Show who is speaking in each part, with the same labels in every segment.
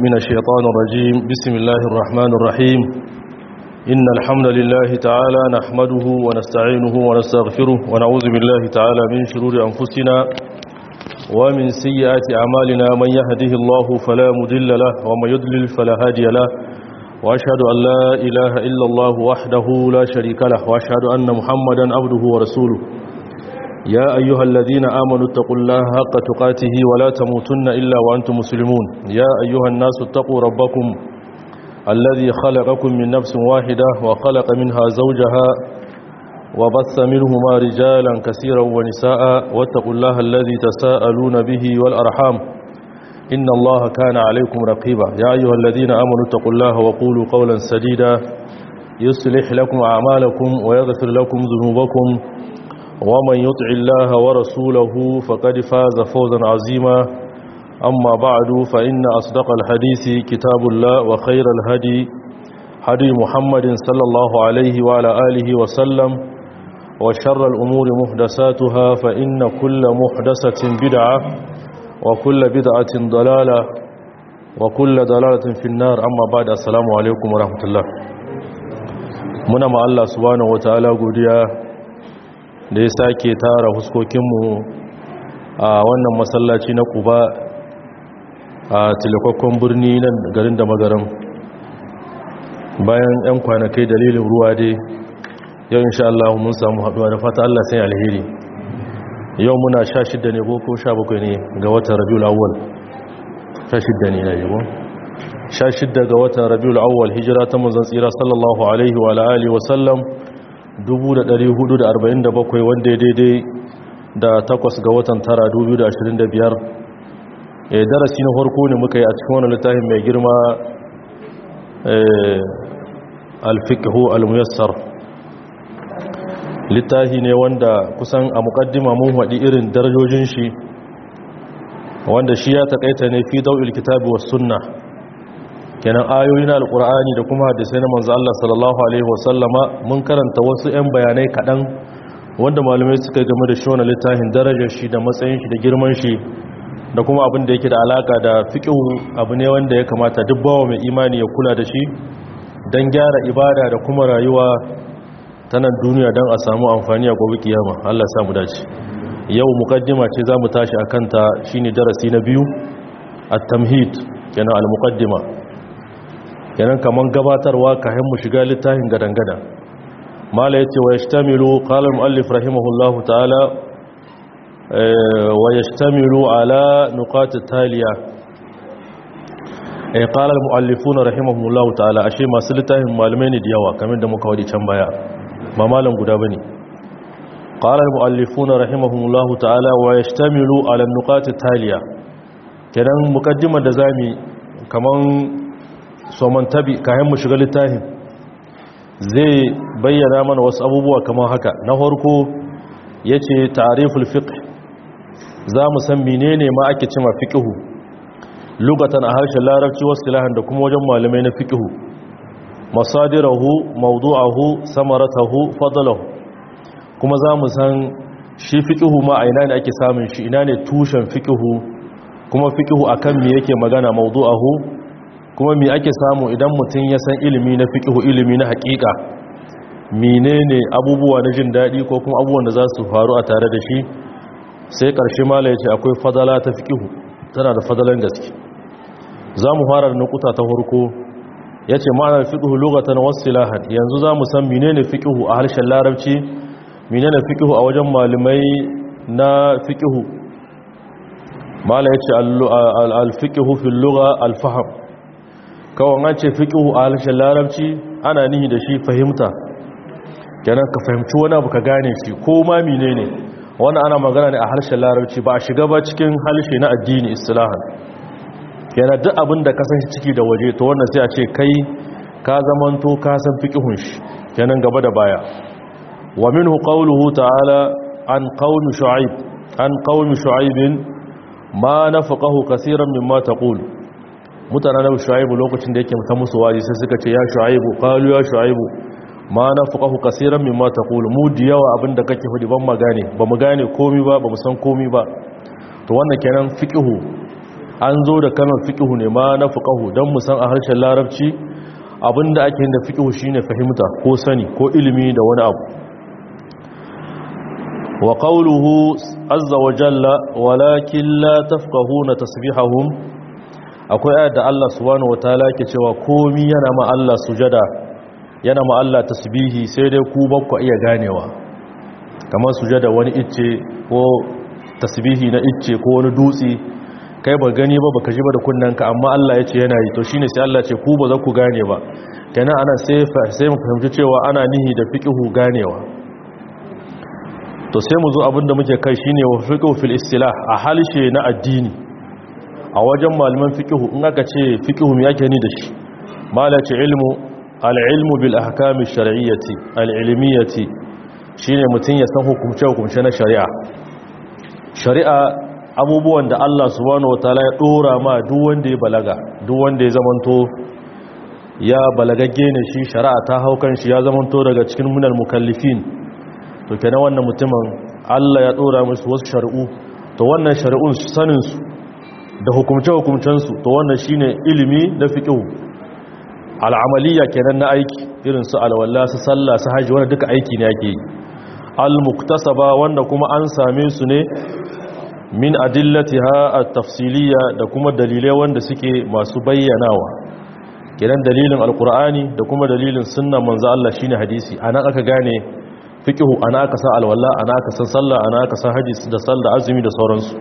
Speaker 1: من الشيطان الرجيم بسم الله الرحمن الرحيم إن الحمد لله تعالى نحمده ونستعينه ونستغفره ونعوذ بالله تعالى من شرور أنفسنا ومن سيئات أعمالنا من يهده الله فلا مدل له ومن يضلل فلا هادي له وأشهد أن لا إله إلا الله وحده لا شريك له وأشهد أن محمدا عبده ورسوله يا أيها الذين آمنوا اتقوا الله حق تقاته ولا تموتن إلا وأنتم مسلمون يا أيها الناس اتقوا ربكم الذي خلقكم من نفس واحدة وخلق منها زوجها وبث منهما رجالا كثيرا ونساء واتقوا الله الذي تساءلون به والأرحام إن الله كان عليكم رقيبا يا أيها الذين آمنوا اتقوا الله وقولوا قولا سديدا يصلح لكم أعمالكم ويغفر لكم ذنوبكم ومن يطع الله ورسوله فقد فاز فوزا عظيما أما بعد فإن أصدق الحديث كتاب الله وخير الهدي هدي محمد صلى الله عليه وعلى آله وسلم وشر الأمور محدثاتها فإن كل محدثة بدعة وكل بدعة ضلالة وكل ضلالة في النار أما بعد السلام عليكم ورحمة الله muna ma Allah subhanahu wataala godiya da ya sake tara huskokinmu a wannan masallaci na kuba a tilakwakkon birni nan garin da magaran bayan 'yan kwanakai dalilin ruwa dai yau insha Allah mun samu haɗuwa da fata Allah sai alheri yau muna sha shidda ne ko sha bakwai ne ga watan rabiul awwal sha shidda ne na yabo sha shidda ga watan rabiul awwal hijira ta manzon tsira sallallahu alaihi wa alihi wa sallam 1447 wanda ya daidai da takwas ga watan tara 2025 e darasi na farko ne muka yi a cikin wani littafin mai girma alfiqhu almuyassar littafi ne wanda kusan a mukaddima mun haɗi irin darajojin shi wanda shi ya takaita ne fi dau'il kitabi was sunna kenan ayoyi na alkur'ani da kuma hadisai na manzo Allah sallallahu alaihi wasallama mun karanta wasu 'yan bayanai kaɗan wanda malamai suka game da shi wani littafin darajar shi da matsayin shi da girman shi da kuma abin da yake da alaka da fiqhu abu ne wanda ya kamata duk bawa mai imani ya kula da shi dan gyara ibada da kuma rayuwa ta nan duniya dan a samu amfani a gobe kiyama Allah ya samu dace yau mukaddima ce zamu tashi akan ta shine darasi na biyu at-tamhid kenan al-muqaddima kenan kaman gabatarwa kayan mu shiga littafin gadangada mala yace wa yashtamilu qala al-muallif rahimahullahu ta'ala wa yashtamilu ala nuqat taliya eh qala al-muallifuna rahimahullahu ta'ala ashe masu littafin malamai ne da yawa kamar da muka wadi can baya ba malam guda bane qala al-muallifuna rahimahullahu ta'ala wa yashtamilu ala nuqat taliya kenan mukaddimar da zamu kaman soman tabi kayan mu shiga littafin zai bayyana mana wasu abubuwa kamar haka na farko yace ta'riful fiqh za mu san menene ma ake cewa fiqhu lugatan a harshen larabci wasu ilahan da kuma wajen malamai na fiqhu masadirahu mawdu'ahu samaratahu fadlahu kuma za mu san shi fiqhu ma a ina ne ake samun shi ina ne tushen fiqhu kuma fiqhu akan me yake magana mawdu'ahu kuma mi ake samu idan mutum ya san ilimi na fiƙihu ilimi na haƙiƙa menene abubuwa na jin daɗi ko kuma abubuwan da za su faru a tare da shi sai ƙarshe mala ya ce akwai fadala ta fiƙihu tana da fadalan gaske za mu fara da nukuta ta farko ya ce ma'anar fiƙihu lokatan wasu silahan yanzu za mu san menene fiƙihu a harshen larabci menene fiƙihu a wajen malamai na fiƙihu mala ya ce al-fiƙihu fil lugha al-faham kawai an ce fiƙihu a harshen larabci ana nihi da shi fahimta kenan ka fahimci wani abu ka gane shi ko ma mine ne wani ana magana ne a harshen larabci ba a shiga ba cikin harshe na addini istilahan kenan duk abin da ka san shi ciki da waje to wannan sai a ce kai ka zamanto ka san fiƙihun shi kenan gaba da baya wa minhu qawluhu ta'ala an qaumi shu'aib an qaumi shu'aibin ma nafaqahu kaseeran mimma taqul mutanen nabi shu'aibu lokacin da yake ta musu waji sai suka ce ya shu'aibu qalu ya shu'aibu ma nafaqahu kaseeran mimma taqulu mu da yawa abinda kake fadi ban magane ba mu gane komai ba ba mu san komai ba to wannan kenan fiqhu an zo da kalmar fiqhu ne ma na fuqahu dan mu san a harshen larabci abinda ake yin da fiqhu shine fahimta ko sani ko ilimi da wani abu wa qawluhu azza wa jalla walakin la tafqahuna tasbihahum akwai ayat da Allah subhanahu wataala yake cewa komi yana ma Allah sujada yana ma Allah tasbihi sai dai ku bakku iya ganewa kamar sujada wani icce ko tasbihi na icce ko wani dutse kai ba gani ba baka ji ba da kunnanka amma Allah ya ce yana yi to shine sai Allah ce ku ba za ku gane ba kenan ana sai sai mu fahimci cewa ana nihi da fiqhu ganewa to sai mu zo abinda muke kai shine wa fiqhu fil istilah a halshe na addini a wajen malaman fiqhu in aka ce fiqhu me yake ni da shi malaci ilmu al-ilmu bil ahkam ash-shar'iyyati al-ilmiyyati shine mutun ya san hukumce hukumce na shari'a shari'a abubuwan da Allah subhanahu wataala ya dora ma duk wanda ya balaga duk wanda ya zamanto ya balagagge ne shi shari'a ta haukan shi ya zamanto daga cikin munal mukallifin to kenan wannan mutumin Allah ya dora musu wasu shari'u to wannan shari'un sanin su da hukumce hukumcen su to wannan shine ilimi da fiqh al'amaliya kenan na aiki irin su alwala su sallah su haji wannan duka aiki ne yake al-muktasaba wanda kuma an same su ne min adillatiha at-tafsiliya da kuma dalilai wanda suke masu bayyanawa kenan dalilin alqur'ani da kuma dalilin sunnan manzo Allah shine hadisi anan aka gane fiqhu ana aka san alwala ana aka san sallah ana aka san haji da sallah azumi da sauransu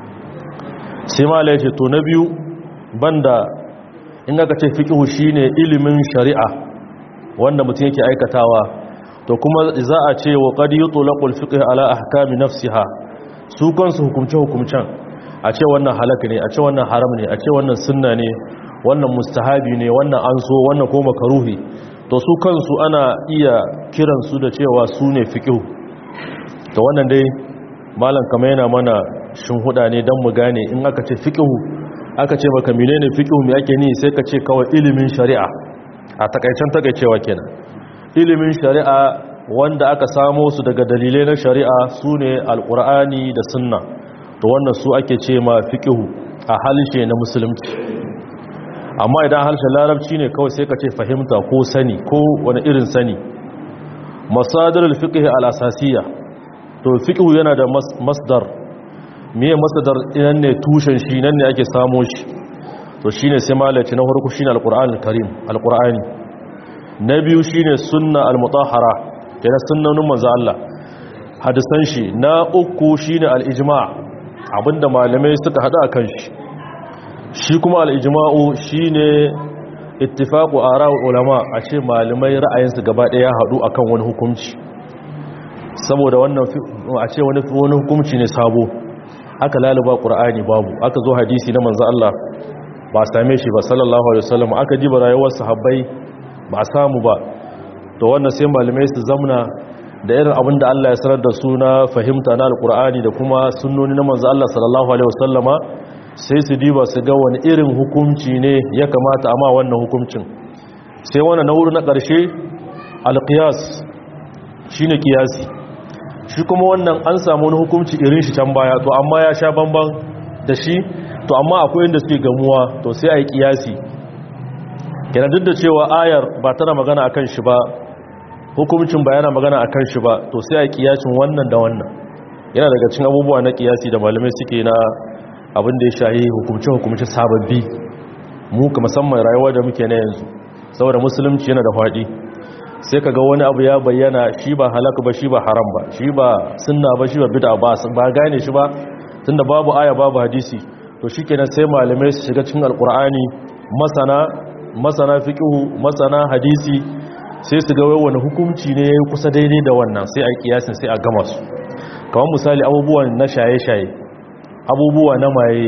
Speaker 1: sai malai yace to na biyu banda in aka ce fiqhu shine ilimin shari'a wanda mutum yake aikatawa to kuma za a ce wa qad yutlaqul fiqh ala ahkami nafsiha su kansu hukumce-hukumcen a ce wannan halaka ne a ce wannan haram ne a ce wannan sunna ne wannan mustahabi ne wannan an so wannan ko makaruhi to su kansu ana iya kiransu da cewa su ne fiƙihu to wannan dai malam kama yana mana huda ne don mu gane in aka ce fiƙihu aka ce maka menene fiƙihu mai ake ni sai ka ce kawai ilimin shari'a a takaicen takaicewa kenan ilimin shari'a wanda aka samo su daga dalilai na shari'a su ne alƙur'ani da sunna to wannan su ake ce ma fiƙihu a halishe na musulunci amma idan harshen larabci ne kawai sai ka ce fahimta ko sani ko wani irin sani masadar fiƙihi al'asasiya to fiƙihu yana da masdar miye masdar inan ne tushen shi nan ne ake samo shi to shine sai malaci na farko shine alƙur'ani karim alƙur'ani na biyu shine sunna al-mutahhara kenan sunnanin manzo Allah hadisan shi na uku shine al-ijma' abinda malamai suka hada akan shi shi kuma al-ijma'u shine ittifaqu ara'u ulama a ce malamai ra'ayinsu gaba daya ya hadu akan wani hukunci saboda wannan a ce wani wani hukunci ne sabo aka laluba qur'ani babu aka zo hadisi na manzo Allah ba same shi ba sallallahu alaihi wasallam aka ji rayuwar sahabbai ba samu ba to wannan sai malamai su zamna da irin abin da Allah ya sanar da su na fahimta na alkur'ani da kuma sunnoni na manzo Allah sallallahu alaihi wasallama sai su diba su ga wani irin hukunci ne ya kamata amma wannan hukuncin sai wannan na wuri na ƙarshe alqiyas shine kiyasi shi kuma wannan an samu wani hukunci irin shi can baya to amma ya sha bamban da shi to amma akwai inda suke gamuwa to sai ayi kiyasi kenan duk da cewa ayar ba tana magana akan shi ba hukumcin ba yana magana akan shi ba to sai a kiyasin wannan da wannan yana daga cikin abubuwa na kiyasi da malamai suke na abin da ya shahi hukumce hukumce sababbi mu ka musamman rayuwa da muke na yanzu saboda musulunci yana da faɗi sai kaga wani abu ya bayyana shi ba halaka ba shi ba haram ba shi ba sunna ba shi ba bid'a ba ba gane shi ba tunda babu aya babu hadisi to shikenan sai malamai su shiga cikin alqur'ani masana masana fiqhu masana hadisi sai su ga wani hukunci ne yayi kusa daidai da wannan sai a kiyasin sai a gama su kamar misali abubuwan na shaye-shaye abubuwa na maye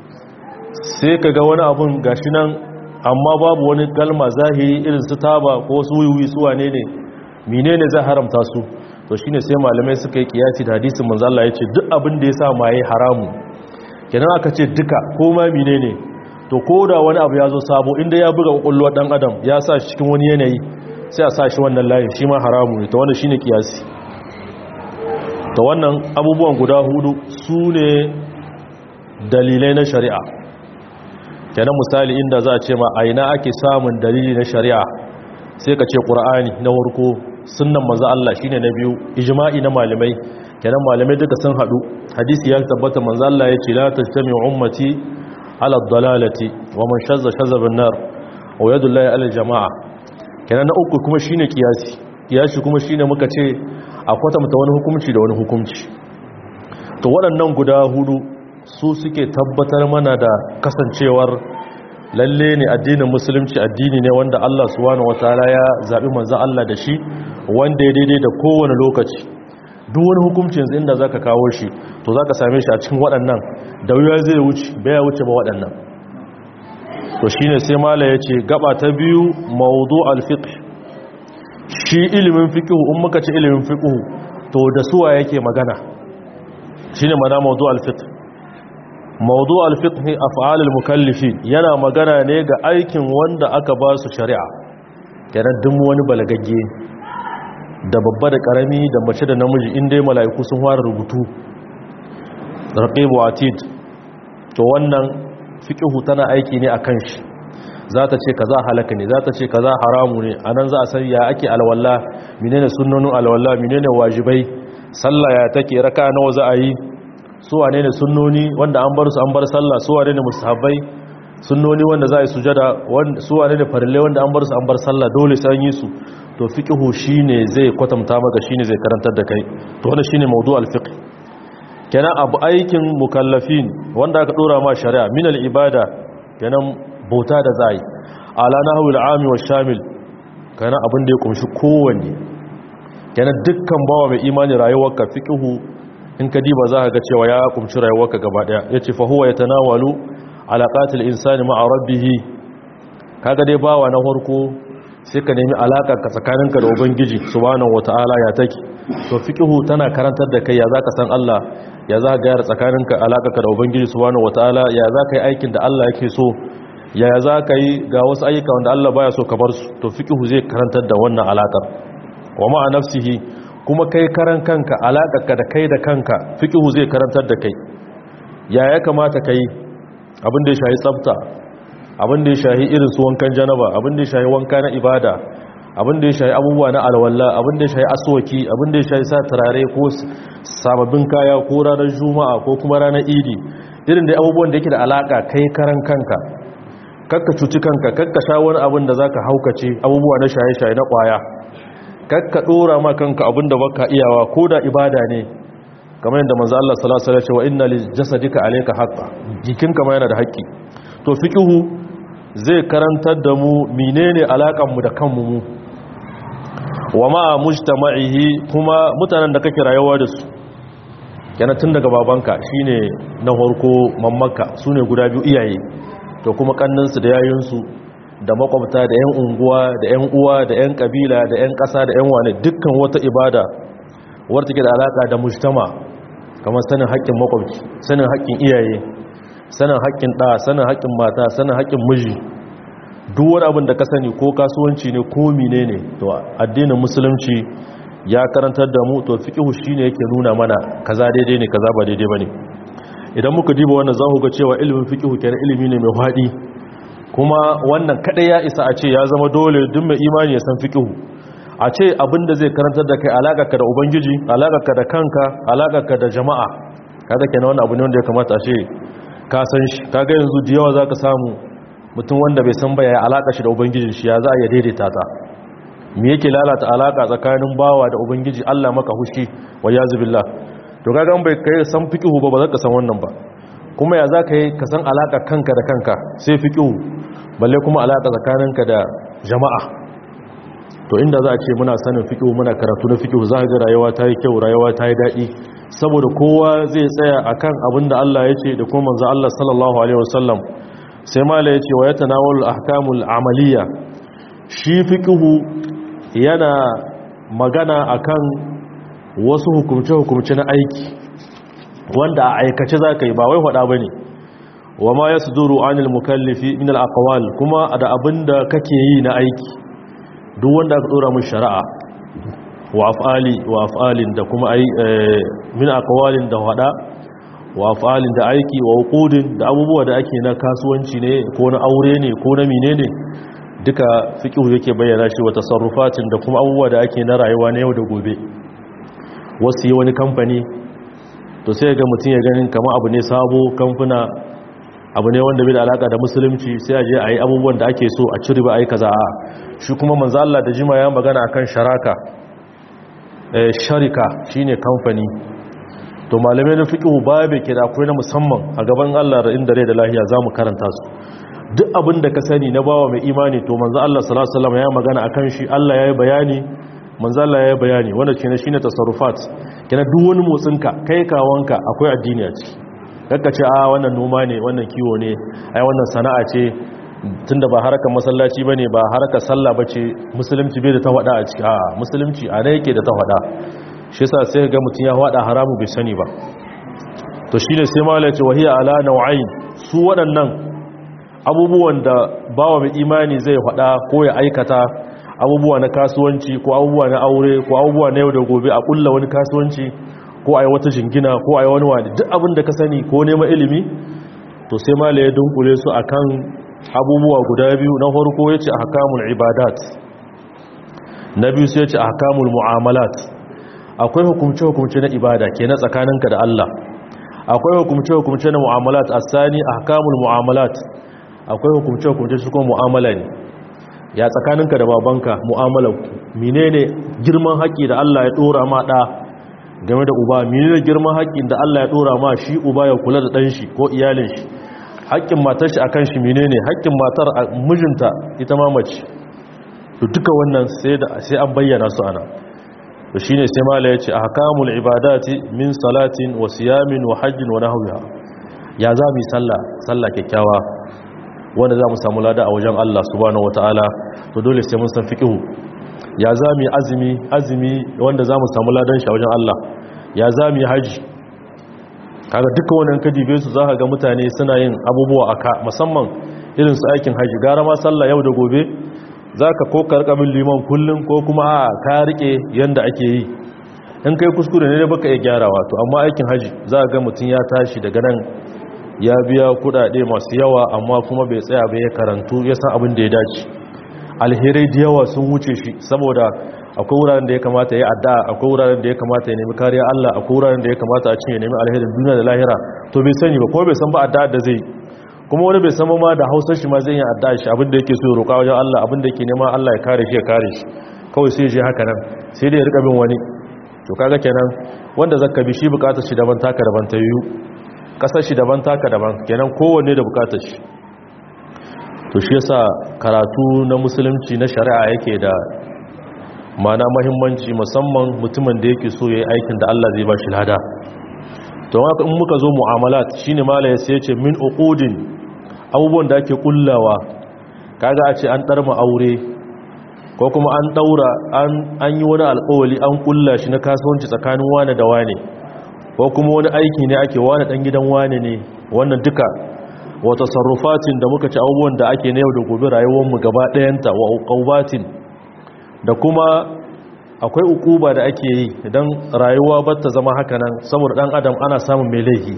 Speaker 1: sai ka ga wani abun gashi nan amma babu wani kalma zahiri irin su taba ko su wiwi su wane ne menene zai haramta su to shine sai malamai suka yi kiyasi da hadisin manzo Allah yace duk abin da ya sa maye haramu kenan aka ce duka ko ma menene to ko da wani abu ya zo sabo inda ya buga kwakwalwar dan adam ya sa shi cikin wani yanayi sai a sa shi wannan layin shi ma haramu ne ta wannan shine kiyasi ta wannan abubuwan guda hudu su ne dalilai na shari'a kenan misali inda za a ce ma aina ake samun dalili na shari'a sai ka ce qur'ani na farko sunnan manzo Allah shine na biyu ijma'i na malamai kenan malamai duka sun hadu hadisi ya tabbata manzo Allah ya ce la tajtami ummati ala dalalati wa man shazza shazza bin nar wa yadullahi ala jamaa kenan na uku kuma shine kiyasi kiyasi kuma shine muka ce a kwatanta wani hukunci da wani hukunci to waɗannan guda hudu su suke tabbatar mana da kasancewar lalle ne addinin musulunci addini ne wanda Allah subhanahu wataala ya zabi manzo Allah da shi wanda ya daidai da kowane lokaci duk wani hukunci yanzu inda zaka kawo shi to zaka same shi a cikin waɗannan da wuya zai wuce baya wuce ba waɗannan to shine sai mala yace gaba ta biyu mawdu' al-fiqh shi ilimin fiqh in muka ce ilimin fiqh to da suwa yake magana shine mana mawdu' al-fiqh mawdu' al-fiqh af'al al-mukallifi yana magana ne ga aikin wanda aka ba su shari'a kenan duk wani balagagge da babba da karami da mace da namiji inda ya mala'iku sun fara rubutu raqibu atid to wannan fiqhu tana aiki ne akan shi za ta ce kaza halaka ne za ta ce kaza haramu ne anan za a san ya ake alwala menene sunnonin alwala menene wajibai sallah ya take raka nawa za a yi su wane ne sunnoni wanda an bar su an bar sallah su wane ne mustahabbai sunnoni wanda za a yi sujada su wane ne farille wanda an bar su an bar sallah dole sai yi su to fiqhu shine zai kwatanta maka shine zai karantar da kai to wannan shine mawdu' al-fiqh kenan abu aikin mukallafin wanda aka dora ma shari'a min al-ibada kenan bauta da zai ala nahwi al-ami wa shamil kenan abin da ya kumshi kowanne kenan dukkan bawa mai imani rayuwarka fiqhu in ka diba za ka ga cewa ya kumshi rayuwarka gaba daya yace fa huwa yatanawalu alaqatil insani ma'a rabbih kaga dai bawa na farko sai ka nemi alaka ka tsakaninka da ubangiji subhanahu wataala ya take to fiqhu tana karantar da kai ya zaka san Allah ya za ka gyara tsakaninka alaka ka da ubangiji subhanahu wataala ya za ka yi aikin da Allah yake so ya za ka yi ga wasu ayyuka wanda Allah baya so ka bar su to fiqhu zai karantar da wannan alakar wa ma'a nafsihi kuma kai karan kanka alaƙarka da kai da kanka fiƙihu zai karantar da kai ya ya kamata ka yi abin da ya shahi tsafta abin da ya shahi irin su wankan janaba abin da ya shahi wanka na ibada abin da ya shahi abubuwa na alwala abin da ya shahi aswaki abin da ya shahi sa turare ko sababbin kaya ko ranar juma'a ko kuma ranar idi irin da abubuwan da yake da alaƙa kai karan kanka kakka cuci kanka kakka sha wani abin da zaka haukace abubuwa na shaye-shaye na ƙwaya kakka dora ma kanka abinda baka iyawa ko da ibada ne kamar yadda manzo Allah sallallahu alaihi wasallam ya ce wa inna li jasadika alayka haqqan jikinka ma yana da haƙƙi to fiqhu zai karantar da mu menene alakan mu da kanmu mu wa ma mujtama'ihi kuma mutanen da kake rayuwa da su yana tun daga babanka shine na farko mammanka sune guda biyu iyaye to kuma kannansu da yayinsu da makwabta da 'yan unguwa da 'yan uwa da 'yan kabila da 'yan ƙasa da 'yan wane dukkan wata ibada wadda take da alaƙa da mujtama kamar sanin haƙƙin makwabci sanin haƙƙin iyaye sanin haƙƙin ɗa sanin haƙƙin mata sanin haƙƙin miji duk wani abin da ka sani ko kasuwanci ne ko mine ne to addinin musulunci ya karantar da mu to fiqhu shine yake nuna mana kaza daidai ne kaza ba daidai bane idan muka diba wannan za ku ga cewa ilimin fiqhu kenan ilimi ne mai faɗi kuma wannan kadai ya isa a ce ya zama dole duk mai imani ya san fiqhu a ce abinda zai karantar da kai alakarka da ubangiji alakarka da kanka alakarka da jama'a kaga kenan wannan abu ne wanda ya kamata a ce ka san shi kaga yanzu da yawa zaka samu mutum wanda bai san ba ya alaka shi da ubangijin shi ya za a iya daidaita ta me yake lalata alaka tsakanin bawa da ubangiji Allah maka hushi wa yazubillah to kaga bai kai san fiqhu ba ba za ka san wannan ba kuma ya za ka yi ka san alaƙa kanka da kanka sai fi ƙihu balle kuma alaƙa tsakaninka da jama'a to inda za a ce muna sanin fi ƙihu muna karatu na fi ƙihu za a ga rayuwa ta yi kyau rayuwa ta yi daɗi saboda kowa zai tsaya a kan abin da Allah ya ce da kuma manzan Allah sallallahu Alaihi wasallam sai mala ya ce wa ya tanawar ahkamul amaliya shi fi ƙihu yana magana a kan wasu hukumce-hukumce na aiki wanda a aikace za ka yi ba wai faɗa ba ne wa ma ya suduru anil mukallifi min al kuma da abin da kake yi na aiki duk wanda aka ɗora mun shari'a wa af'ali wa af'alin da kuma ai min aqwalin da faɗa wa af'alin da aiki wa uqudin da abubuwa da ake na kasuwanci ne ko na aure ne ko na menene duka fiqhu yake bayyana shi wa tasarrufatin da kuma abubuwa da ake na rayuwa na yau da gobe wasu yi wani kamfani to sai ga mutum ya ganin kama abu ne sabo kamfuna abu ne wanda bai da alaka da musulunci sai a je a yi abubuwan da ake so a ciri ba a yi kaza a shi kuma manzo Allah da jima ya magana akan sharaka eh sharika shine kamfani to malamai na fiqhu babu ke da akwai na musamman a gaban Allah da inda rai da lahiya zamu karanta su duk abin da ka sani na bawa mai imani to manzo Allah sallallahu alaihi wasallam ya magana akan shi Allah ya yi bayani manzo Allah ya yi bayani wanda shine shine tasarrufat kina duk wani motsinka kai kawanka akwai addini a ciki kakka ce a wannan noma ne wannan kiwo ne ai wannan sana'a ce tunda ba harkar masallaci bane ba harkar sallah bace musulunci bai da ta wada a ciki a musulunci a ne yake da ta wada shi yasa sai ga mutun ya wada haramu bai sani ba to shine sai mala ya ce wahiya ala nau'ain su waɗannan abubuwan da bawa mai imani zai wada ko ya aikata abubuwa na kasuwanci ko abubuwa na aure ko abubuwa na yau da gobe a kulla wani kasuwanci ko a yi wata jingina ko a yi wani wani duk abin da ka sani ko neman ilimi to sai ma ya dunkule su akan abubuwa guda biyu na farko ya ce a hakamul ibadat na biyu sai ya ce a hakamul mu'amalat akwai hukumce-hukumce na ibada ke na tsakaninka da Allah akwai hukumce-hukumce na mu'amalat a sani a hakamul mu'amalat akwai hukumce-hukumce su kuma mu'amala ne ya tsakaninka da babanka mu'amalar menene girman haƙƙi da Allah ya ɗora ma ɗa game da uba menene girman haƙƙin da Allah ya ɗora ma shi uba ya kula da ɗan shi ko iyalin shi haƙƙin matar shi akan shi menene haƙƙin matar a mijinta ita ma mace to duka wannan sai da sai an bayyana su ana to shine sai mala yace ahkamul ibadati min salatin wa siyamin wa hajjin wa nahwiha ya za mu sallah sallah kyakkyawa wanda za mu samu lada a wajen Allah subhanahu wataala to dole sai mun san fiqhu ya za mu azumi azumi wanda za mu samu ladan shi a wajen Allah ya za mu haji kaga duka wannan kadibe su za ka ga mutane suna yin abubuwa aka musamman irin su aikin haji gara ma sallah yau da gobe za ka ko karkamin liman kullum ko kuma a ka rike yanda ake yi in kai kuskure ne baka iya gyarawa to amma aikin haji za ga mutum ya tashi daga nan ya biya kudade masu yawa amma kuma bai tsaya bai karantu ya san abin da ya dace alherai da yawa sun wuce shi saboda akwai wuraren da ya kamata ya addu'a akwai wuraren da ya kamata ya nemi kariya Allah akwai wuraren da ya kamata a cinye nemi alherin duniya da lahira to bai sani ba ko bai san ba addu'a da zai kuma wani bai san ma da Hausar shi ma zai yi addu'a shi abin da yake so ya roƙa wajen Allah abin da yake nema Allah ya kare shi ya kare shi kawai sai ya je haka nan sai dai ya rika bin wani to kaga kenan wanda zaka bi shi bukatar shi daban taka daban ta yiwu kasar shi daban taka daban kenan kowanne da bukatar shi to shi yasa karatu na musulunci na shari'a yake da mana mahimmanci musamman mutumin da yake so yayi aikin da Allah zai ba shi lada to haka in muka zo mu'amalat shine malaya sai yace min uqudin abubuwan da ake kullawa kaga a ce an darma aure ko kuma an daura an an yi wani alƙawari an kulla shi na kasuwanci tsakanin wani da wani ko kuma wani aiki ne ake wani dan gidan wani ne wannan duka wa tasarrufatin da muka ci abubuwan da ake na yau da gobe rayuwar mu gaba ɗayanta wa uqubatin da kuma akwai ukuba da ake yi idan rayuwa ba ta zama haka nan saboda dan adam ana samun mai laifi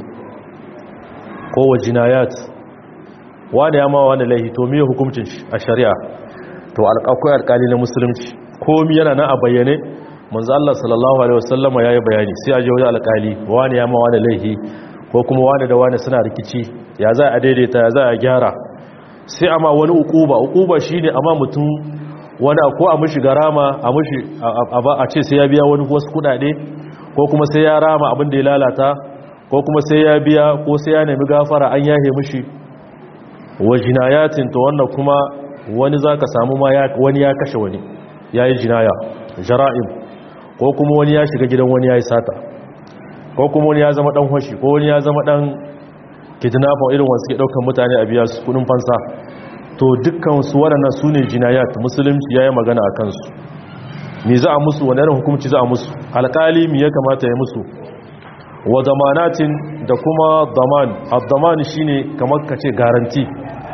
Speaker 1: ko wa jinayat wani ya ma wani laifi to miye hukuncin shi a shari'a to akwai alkali na musulunci komi yana nan a bayyane manzo Allah sallallahu alaihi wasallama yayi bayani sai a je wajen alkali wani ya ma wani laifi ko kuma wani da wani suna rikici ya za a daidaita ya za a gyara sai amma wani ukuba ukuba shine amma mutum wani ko a mushi garama a mushi a ce sai ya biya wani wasu kudade ko kuma sai ya rama abin da ya lalata ko kuma sai ya biya ko sai ya nemi gafara an yahe mushi wa jinayatin to wannan kuma wani zaka samu ma wani ya kashe wani yayi jinaya jara'im ko kuma wani ya shiga gidan wani yayi sata ko kuma wani ya zama dan hoshi ko wani ya zama dan kidnapper irin wasu ke daukan mutane a biya su kudin fansa to dukkan su waɗannan su ne jinayat musulunci ya yi magana a kansu mi za a musu wani irin hukumci za a musu alƙali mi ya kamata ya musu wa zamanatin da kuma zaman abdaman shi ne kamar ka ce garanti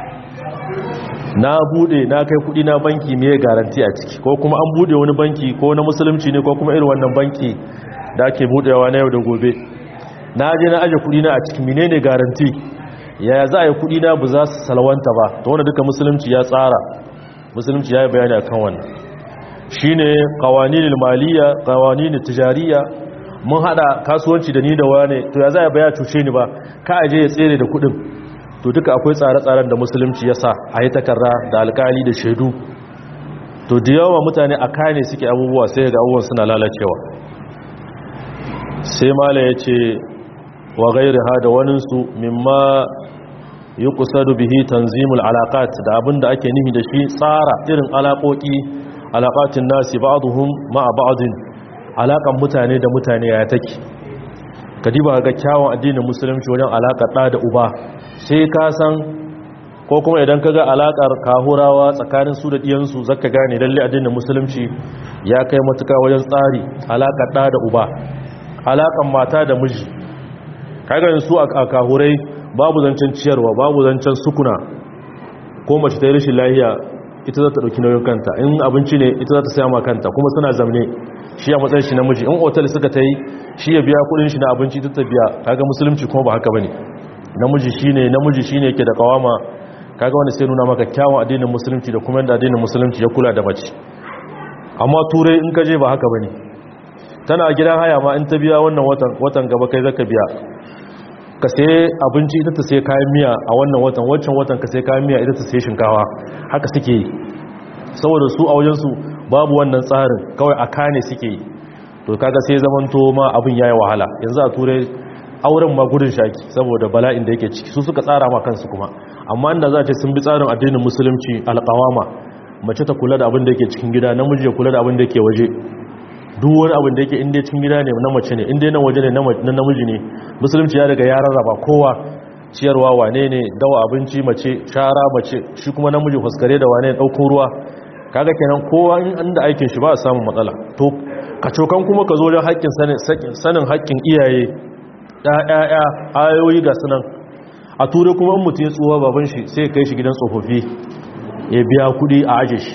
Speaker 1: na bude na kai kudi na banki me garanti a ciki ko kuma an bude wani banki ko na musulunci ne ko kuma irin wannan banki da ake budewa na yau da gobe na je na aje kudi na a cikin menene garanti yaya za a yi kudi na ba za su salwanta ba to wanda duka musulunci ya tsara musulunci ya yi bayani akan wannan shine qawaninul maliyya qawaninut tijariya mun hada kasuwanci da ni da wane to ya za a baya cuce ni ba ka aje ya tsere da kudin to duka akwai tsare-tsaren da musulunci ya sa a yi takarra da alkali da shaidu to da yawa mutane a kane suke abubuwa sai ga abubuwan suna lalacewa sai mala ya ce wa gairi ha da waninsu mimma yi kusa da bihi tanzimul alaƙat da abin da ake nihi da shi tsara irin alaƙoƙi alaƙatin nasi ba'aduhum ma'a ba'adun alaƙan mutane da mutane ya take kadiba ga kyawun addinin musulunci wajen alaƙar ɗa da uba sai ka san ko kuma idan ka ga alaƙar kahurawa tsakanin su da ɗiyansu zaka gane lalle addinin musulunci ya kai matuka wajen tsari alaƙar ɗa da uba alaƙar mata da miji kaga su a kahurai babu zancen ciyarwa babu zancen sukuna ko mace ta yi rashin lahiya ita za ta ɗauki nauyin kanta in abinci ne ita za ta saya ma kanta kuma suna zamne shi a matsayin shi namiji in otal suka ta yi shi ya biya kudin shi na abinci ita ta biya kaga musulunci kuma ba haka bane namiji shine namiji shine yake da kawama kaga wanda sai nuna maka kyawun addinin musulunci da kuma yadda addinin musulunci ya kula da mace amma turai in ka je ba haka bane tana a gidan haya ma in ta biya wannan watan watan gaba kai zaka biya ka sai abinci ita ta sai kayan miya a wannan watan wancan watan ka sai kayan miya ita ta sai shinkawa haka suke yi saboda su a wajen su babu wannan tsarin kawai a kane suke yi to kaga sai zamanto ma abin yayi wahala yanzu a turai auren ma gudun shaki saboda bala'in da yake ciki su suka tsara ma kansu kuma amma inda za ce sun bi tsarin addinin musulunci alƙawama mace ta kula da abin da yake cikin gida namiji ya kula da abin da yake waje duk wani abin da yake inda cikin gida ne na mace ne inda nan waje ne na namiji ne musulunci ya daga ya rarraba kowa ciyarwa wane ne dawa abinci mace shara mace shi kuma namiji fuskare da wane ɗauko ruwa kaga kenan kowa in an da aikin shi ba a samun matsala to kacokan kuma ka zo wajen haƙƙin sanin haƙƙin iyaye ɗaya ayoyi ga sunan a turai kuma in mutum ya tsuwa baban shi sai kai shi gidan tsofaffi ya biya kuɗi a aje shi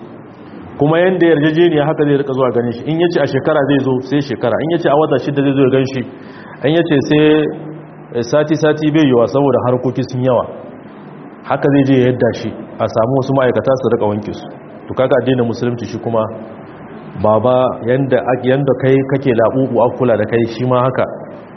Speaker 1: kuma yadda yarjejeniya haka zai rika zuwa ganin shi in yace a shekara zai zo sai shekara in yace a wata shida zai zo ya gan shi in yace sai sati-sati bai yiwa saboda harkoki sun yawa haka zai je yadda shi a samu wasu ma'aikata su rika wanke su to kaga addinin musulunci shi kuma baba yanda yanda kai kake labubu a kula da kai shi ma haka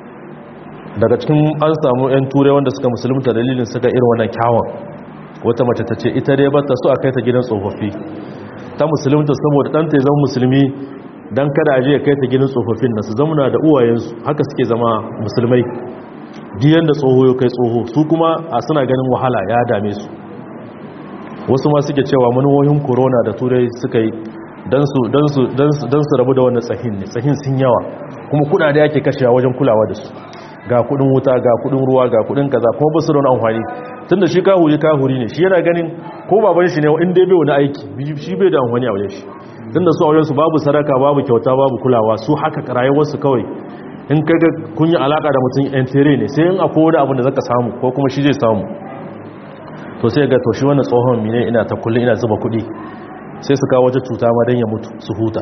Speaker 1: daga cikin an samu yan turai wanda suka musulunta dalilin suka irin wannan kyawun wata mace ta ce ita dai bata so a kai ta gidan tsofaffi ta musulunta saboda ɗanta ya zama musulmi don kada a je ya kai ta gidan tsofaffin na su zamuna da uwayensu haka suke zama musulmai diyan da tsoho ya kai tsoho su kuma a suna ganin wahala ya dame su wasu ma suke cewa manuwoyin corona da turai suka yi don su rabu da wannan tsahin ne tsahin sun yawa kuma kudade ake kashewa wajen kulawa da su ga kudin wuta ga kudin ruwa ga kudin kaza kuma ba su da wani amfani tun da shi kahuri kahuri ne shi yana ganin ko baban shi ne in dai bai wani aiki shi bai da amfani a wajen shi tun da su a wajensu babu sadaka babu kyauta babu kulawa su haka rayuwarsu kawai in kaga kun yi alaka da mutum yan tere ne sai in akwai wani abin da zaka samu ko kuma shi zai samu to sai ga to shi wannan tsohon mine ina ta kullum ina zuba kuɗi sai su kawo wata cuta ma don ya mutu su huta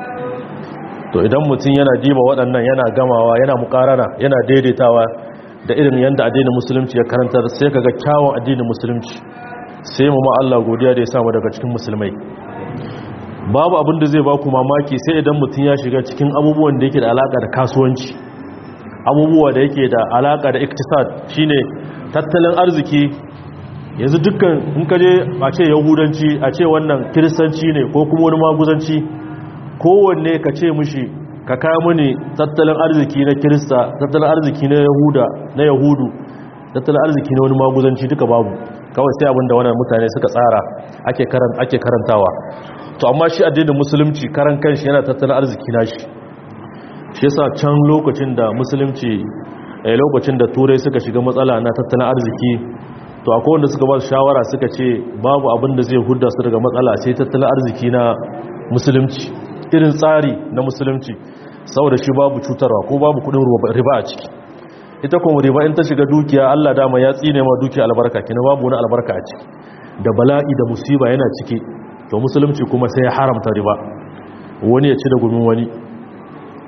Speaker 1: to idan mutum yana diba waɗannan yana gamawa yana mukarana yana daidaitawa da irin yadda addinin musulunci ya karantar sai kaga kyawun addinin musulunci sai mu ma Allah godiya da ya samu daga cikin musulmai babu abin da zai ba ku mamaki sai idan mutum ya shiga cikin abubuwan da yake da alaka da kasuwanci abubuwa da yake da alaka da iktisad shine tattalin arziki yanzu dukkan in ka je a ce yahudanci a ce wannan kiristanci ne ko kuma wani maguzanci kowanne ka ce mushi ka kawo mini tattalin arziki na kirista tattalin arziki na yahuda na yahudu tattalin arziki na wani maguzanci duka babu kawai sai abinda wannan mutane suka tsara ake karantawa to amma shi addinin musulunci karan kanshi yana tattalin arziki na shi shi yasa can lokacin da musulunci a lokacin da turai suka shiga matsala na tattalin arziki to akwai wanda suka ba su shawara suka ce babu abin da zai hudda su daga matsala sai tattalin arziki na musulunci irin tsari na musulunci saboda shi babu cutarwa ko babu kudin riba a ciki ita kuma riba in ta shiga dukiya Allah dama ya tsine ma dukiya albarka kina babu wani albarka a ciki da bala'i da musiba yana ciki to musulunci kuma sai ya haramta riba wani ya ci da gumin wani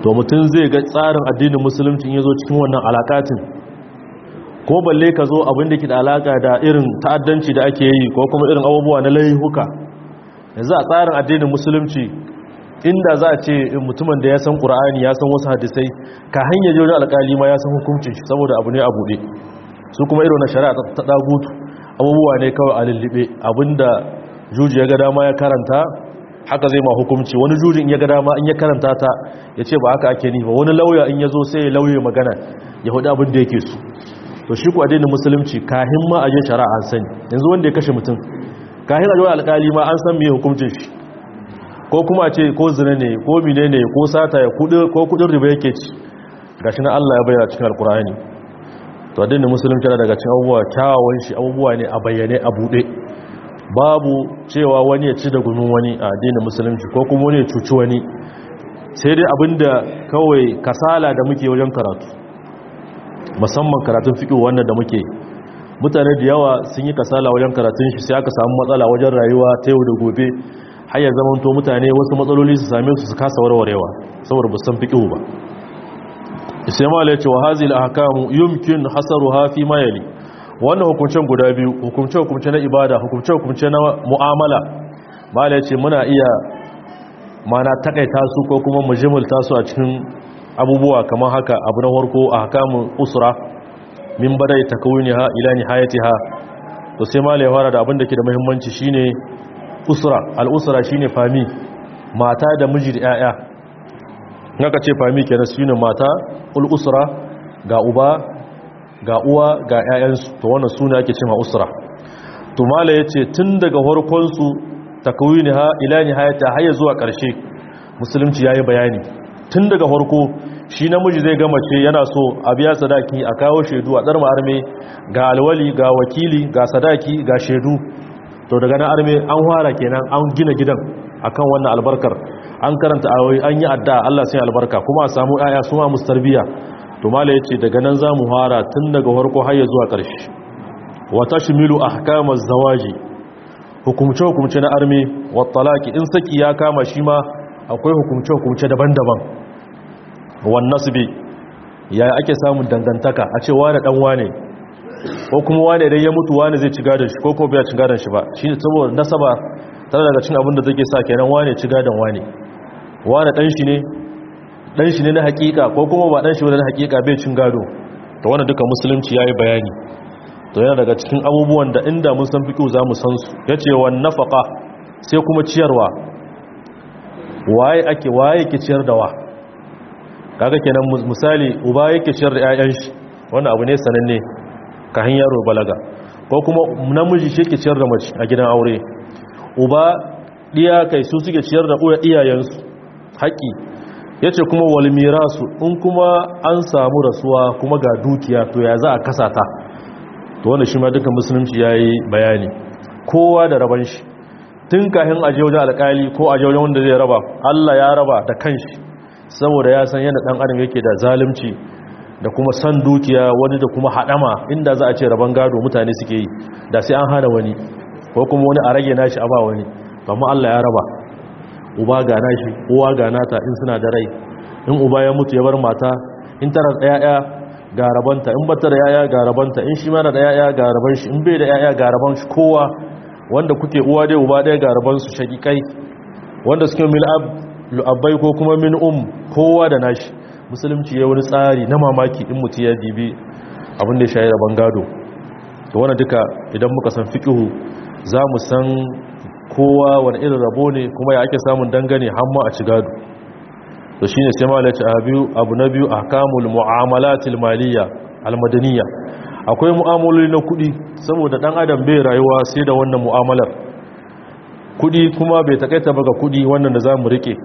Speaker 1: to mutum zai ga tsarin addinin musulunci in ya zo cikin wannan alakatin ko balle ka zo abin da ke da alaka da irin ta'addanci da ake yi ko kuma irin abubuwa na laihuka yanzu a tsarin addinin musulunci inda za a ce mutumin da ya san ƙura'ani ya san wasu hadisai ka hanyar wajen alƙali ma ya san hukuncin shi saboda abu ne a buɗe su kuma irin na shari'a ta ɗagutu abubuwa ne kawai a lullube abinda juji ya ga dama ya karanta haka zai ma hukunci wani jujin ya ga dama in ya karanta ta ya ce ba haka ake ni ba wani lauya in ya zo sai ya lauye magana ya hudu abin da yake su to shi ku addinin musulunci kahin ma a je shari'a an sani yanzu wanda ya kashe mutum kahin a jawar alkali ma an san me hukuncin shi ko kuma ce ko zina ne ko mine ne ko sata ya kudi ko kudin riba yake ci gashi na Allah ya bayyana cikin alkurani to addinin musulunci yana daga cikin abubuwa kyawawan shi abubuwa ne a bayyane a bude babu cewa wani ya ci da gumin wani a addinin musulunci ko kuma wani ya cuci wani sai dai abinda kawai kasala da muke wajen karatu musamman karatun fiƙi wannan da muke mutane da yawa sun yi kasala wajen karatun shi sai aka samu matsala wajen rayuwa ta yau da gobe har ya zama to mutane wasu matsaloli su same su su kasa warwarewa saboda ba san fiƙi ba sai ma ya ce wa hazil ahkamu yumkin hasaruha fi ma yali wannan hukuncen guda biyu hukunce hukunce na ibada hukunce hukunce na mu'amala mala ya ce muna iya mana takaita su ko kuma mujimulta su a cikin abubuwa kamar haka abu na farko a hakamun usra min badai takawuniha ila nihayatiha to sai malai fara da abin da ke da muhimmanci shine usra al-usra shine fami mata da miji da yaya naka ce fami kenan shine mata ul usra ga uba ga uwa ga yayansu to wannan sune ake cewa usra to malai yace tun daga farkon su takawuniha ila nihayatiha har zuwa karshe musulunci yayi bayani tun daga farko shi namiji zai gama ce yana so a biya sadaki a kawo shaidu a ɗarma arme ga alwali ga wakili ga sadaki ga shaidu to daga nan arme an fara kenan an gina gidan akan wannan albarkar an karanta ayoyi an yi adda Allah sai albarka kuma a samu aya su ma mustarbiya to mala yace daga nan za mu fara tun daga farko har ya zuwa ƙarshe wa tashmilu ahkamaz zawaji hukumce hukumce na arme wa talaqi in saki ya kama shi ma akwai hukumce hukumce daban-daban wan nasbi ya ake samun dangantaka a ce wane dan wane ko kuma wane idan ya mutu wane zai ci gadon shi ko kuma bai ci gadon shi ba shi ne saboda nasaba tare daga cin abin da take sa kenan wane ci gadon wane wane dan shi ne dan shi ne na hakika ko kuma ba dan shi ne na hakika bai cin gado to wannan duka musulunci yayi bayani to yana daga cikin abubuwan da inda mun san fiqhu za mu san su yace wan nafaqa sai kuma ciyarwa waye ake waye yake ciyar da wa kaga kenan misali uba yake ciyar da ƴaƴan shi wannan abu ne sananne ka han yaro balaga ko kuma namiji shi yake ciyar da mace a gidan aure uba diya kai su suke ciyar da uya iyayensu haƙi yace kuma wal mirasu in kuma an samu rasuwa kuma ga dukiya to ya za a kasa ta to wannan shi ma duka musulunci yayi bayani kowa da raban shi tun kafin aje wajen alƙali ko aje wajen wanda zai raba Allah ya raba da kanshi saboda ya san yadda dan adam yake da zalunci da kuma san dukiya wani da kuma hadama inda za a ce rabon gado mutane suke yi da sai an hana wani ko kuma wani a rage nashi a ba wani amma Allah ya raba uba ga nashi uwa ga nata in suna da rai in uba ya mutu ya bar mata in tara da yaya ga rabanta in bata da yaya ga rabanta in shi mana da yaya ga raban shi in bai da yaya ga raban shi kowa wanda kuke uwa dai uba dai ga raban su shakikai wanda suke mil'ab lu'abbai ko kuma min um kowa da nashi musulunci ya wani tsari na mamaki in mutu ya dibi abin da ya shayi rabon gado da wani duka idan muka san fikihu za mu san kowa wani irin rabo ne kuma ya ake samun dangane hamma a ci gado to shine sai ma lati abu na biyu ahkamul mu'amalatil maliyya almadaniya akwai mu'amaloli na kudi saboda dan adam bai rayuwa sai da wannan mu'amalar kudi kuma bai takaita ba ga kudi wannan da zamu rike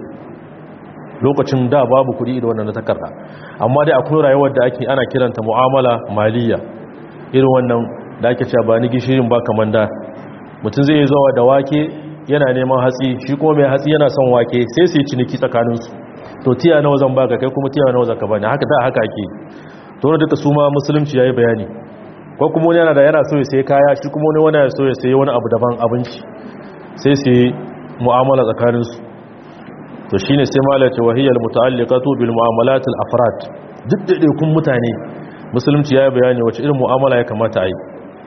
Speaker 1: lokacin da babu kudi da wannan na takarda amma dai akwai rayuwar da ake ana kiranta mu'amala maliya irin wannan da ake cewa ba ni gishirin ba kaman da mutum zai zuwa da wake yana neman hatsi shi kuma mai hatsi yana son wake sai su yi ciniki tsakaninsu to tiya nawa zan baka kai kuma tiya nawa zaka bani haka da haka ake to duka su ma musulunci yayi bayani ko kuma wani yana da yana so ya sai kaya shi kuma wani yana so ya sai wani abu daban abinci sai su yi mu'amala tsakaninsu to shine sai malaka wahiyal muta'alliqatu bil mu'amalat al afrad duk da kun mutane musulunci ya bayani wace irin mu'amala ya kamata a yi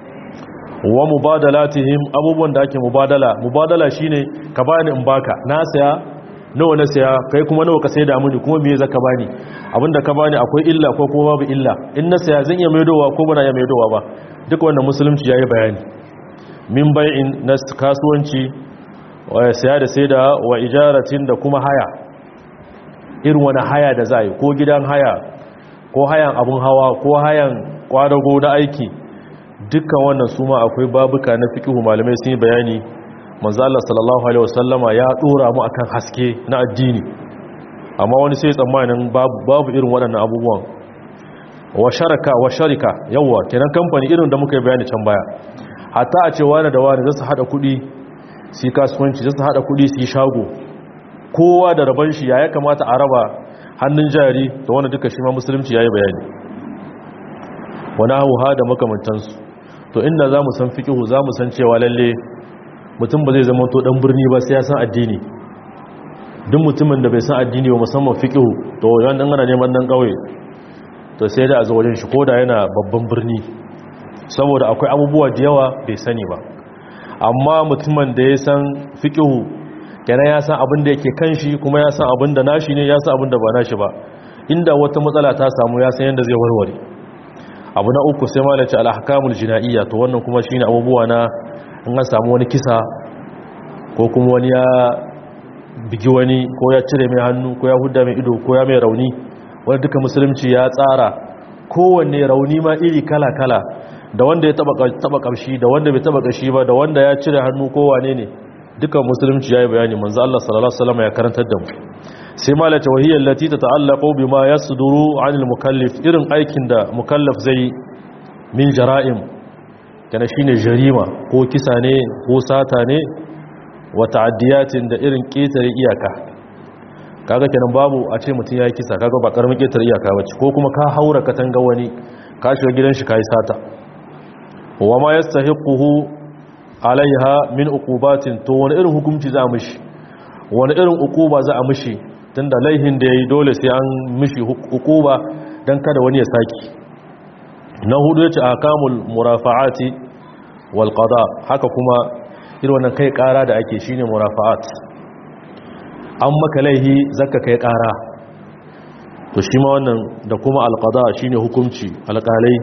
Speaker 1: wa mubadalatihim abubuwan da ake mubadala mubadala shine ka bani in baka na saya nawa na saya kai kuma nawa ka sai da mini kuma me zaka bani abinda ka bani akwai illa ko kuma babu illa in na saya zan iya maidowa ko bana iya maidowa ba duk wanda musulunci yayi bayani min bai'in na kasuwanci wa saya da sai da wa ijaratin da kuma haya irin wani haya da za yi ko gidan haya ko hayan abun hawa ko hayan kwadago na aiki dukkan wannan su ma akwai babuka na fiqhu malamai sun yi bayani manzo Allah sallallahu alaihi wasallama ya dora mu akan haske na addini amma wani sai tsammanin babu babu irin waɗannan abubuwan wa sharaka wa sharika yawa kenan kamfani irin da muka yi bayani can baya hatta a ce wani da wani zasu hada kuɗi su kasuwanci zasu hada kuɗi su yi shago kowa da rabon shi ya kamata a raba hannun jari da wanda duka shi ma musulunci yayi bayani wani hauha da makamantansu to inda za mu san fikihu za mu san cewa lalle mutum ba zai zama to dan birni ba sai ya san addini duk mutumin da bai san addini ba musamman fikihu to yawan dan ana neman dan kauye to sai da a zo wajen shi koda yana babban birni saboda akwai abubuwa da yawa bai sani ba amma mutumin da ya san fikihu kenan ya san abin da yake kan shi kuma ya san abin da nashi ne ya san abin da ba nashi ba inda wata matsala ta samu ya san yadda zai warware abu na uku sai ma da ce alhakamul jina'iyya to wannan kuma shine abubuwa na in an samu wani kisa ko kuma wani ya bigi wani ko ya cire mai hannu ko ya hudda mai ido ko ya mai rauni wani duka musulunci ya tsara kowanne rauni ma iri kala-kala da wanda ya taba kamshi da wanda bai taba kashi ba da wanda ya cire hannu ko wane ne duka musulunci ya yi bayani manzo Allah sallallahu alaihi wasallam ya karantar da mu sai ma la tawhiyya allati tata'allaqu bima yasduru 'anil mukallif irin aikin da mukallaf zai min jara'im kana shine jarima ko kisa ne ko sata ne wa ta'addiyatin da irin ketare iyaka kaga kenan babu a ce mutum yayi kisa kaga ba karamin ketare iyaka bace ko kuma ka haura katanga wani ka shiga gidan shi kai sata wa ma yastahiquhu alaiha min uqubatin to wani irin hukunci za a mishi wani irin uquba za a mishi tunda laihin da yayi dole sai an mishi uquba dan kada wani ya saki na hudu yace akamul murafa'ati wal qada haka kuma irin wannan kai kara da ake shine murafa'at an maka laihi zakka kai kara to shi ma wannan da kuma al qada shine hukunci alƙalai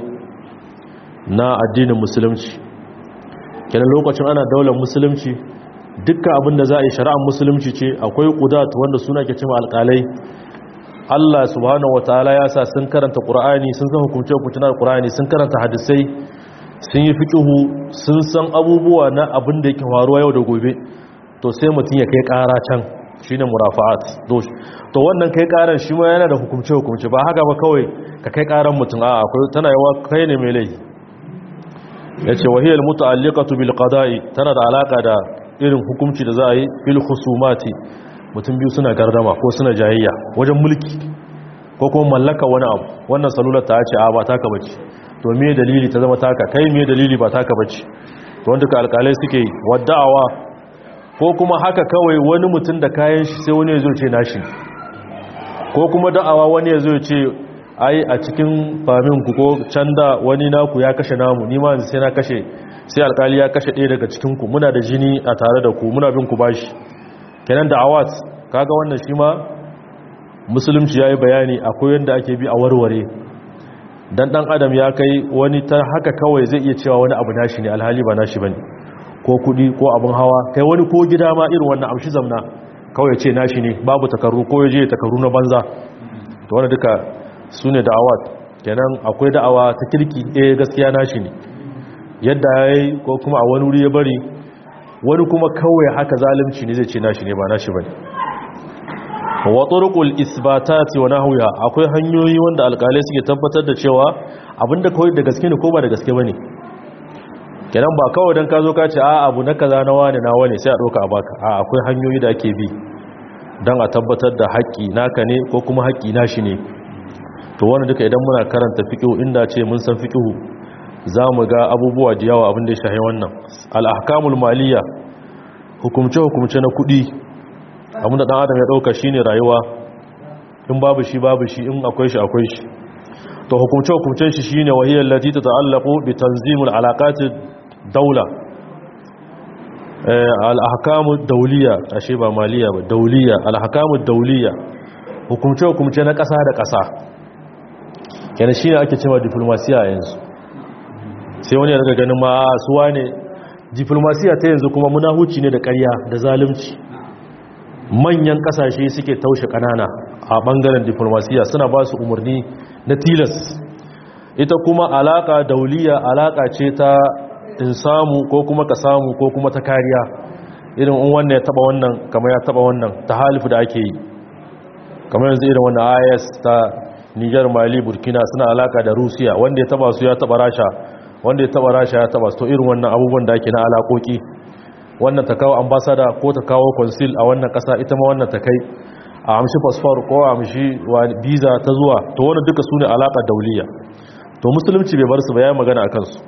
Speaker 1: na addinin musulunci kenan lokacin ana daular musulunci dukkan abin da za a yi shari'ar musulunci ce akwai kudat wanda suna ke cima alƙalai Allah subhanahu wataala ya sa sun karanta Qur'ani sun san hukunce hukuncin Qur'ani sun karanta hadisai sun yi fiqhu sun san abubuwa na abin da yake faruwa yau da gobe to sai mutum ya kai ƙara can shine murafa'at to wannan kai ƙaran shi ma yana da hukunce hukunce ba haka ba kawai ka kai ƙaran mutum a akwai tana yawa kai ne mai laifi yace wahiyal muta'alliqatu bil qada'i tana da alaka da irin hukunci da za a yi fil khusumati mutum biyu suna gardama ko suna jayayya wajen mulki ko kuma mallaka wani abu wannan salular ta ce a ba taka bace to me dalili ta zama taka kai me dalili ba taka bace to wanda ka alƙalai suke wadda'awa ko kuma haka kawai wani mutum da kayan shi sai wani ya zo ce nashi ko kuma da'awa wani ya zo ce ai a cikin famin ku ko can da wani naku ya kashe namu ni ma sai na kashe sai alkali ya kashe ɗaya daga cikin ku muna da jini a tare da ku muna bin ku bashi kenan da awat kaga wannan shi ma musulunci yayi bayani akwai yanda ake bi a warware dan dan adam ya kai wani ta haka kawai zai iya cewa wani abu nashi ne alhali ba nashi bane ko kudi ko abun hawa kai wani ko gida ma irin wannan amshi zamna kawai ce nashi ne babu takarru ko yaje takarru na banza to wannan duka su ne da'awat kenan akwai da'awa ta kirki eh gaskiya nashi ne yadda ya yi ko kuma a wani wuri ya bari wani kuma kawai haka zalimci ne zai ce nashi ne ba nashi ba ne wa turqul isbatati wa nahwiha akwai hanyoyi wanda alƙalai suke tabbatar da cewa abinda kawai da gaske ne ko ba da gaske bane kenan ba kawai dan ka zo ka ce a abu na kaza na wani na wani sai a doka a baka a akwai hanyoyi da ake bi dan a tabbatar da haƙƙi naka ne ko kuma haƙƙi nashi ne to wani duka idan muna karanta fiqhu inda ce mun san fiqhu za mu ga abubuwa da yawa abin da ya shahi wannan al-ahkamul maliyya hukumce hukumce na kudi abinda dan adam ya dauka shine rayuwa in babu shi babu shi in akwai shi akwai shi to hukumce hukumcen shi shine wahiyar lati tata'allaqu bi tanzimul alaqati daula al-ahkamu dawliya ashe ba maliya ba dawliya al-ahkamu dawliya hukumce hukumce na kasa da kasa kenan shine ake cewa diplomasiya yanzu sai wani ya daga ganin ma suwa ne diplomasiya ta yanzu kuma munahuci ne da ƙarya da zalunci manyan kasashe suke taushe kanana a bangaren diplomasiya suna ba su umarni na tilas ita kuma alaka dauliya alaka ce ta in samu ko kuma ka samu ko kuma ta kariya irin in wannan ya taba wannan kamar ya taba wannan ta halifu da ake yi kamar yanzu irin wannan is ta niger mali burkina suna alaka da rusiya wanda ya taba su ya taba rasha wanda ya taba rasha ya taba su to irin wannan abubuwan da ake na alakoki wannan ta kawo ambasada ko ta kawo consul a wannan kasa ita ma wannan ta kai a amshi fasfar ko a amshi visa ta zuwa to wannan duka su ne alaƙa dauliya to musulunci bai bar su ba ya magana a kansu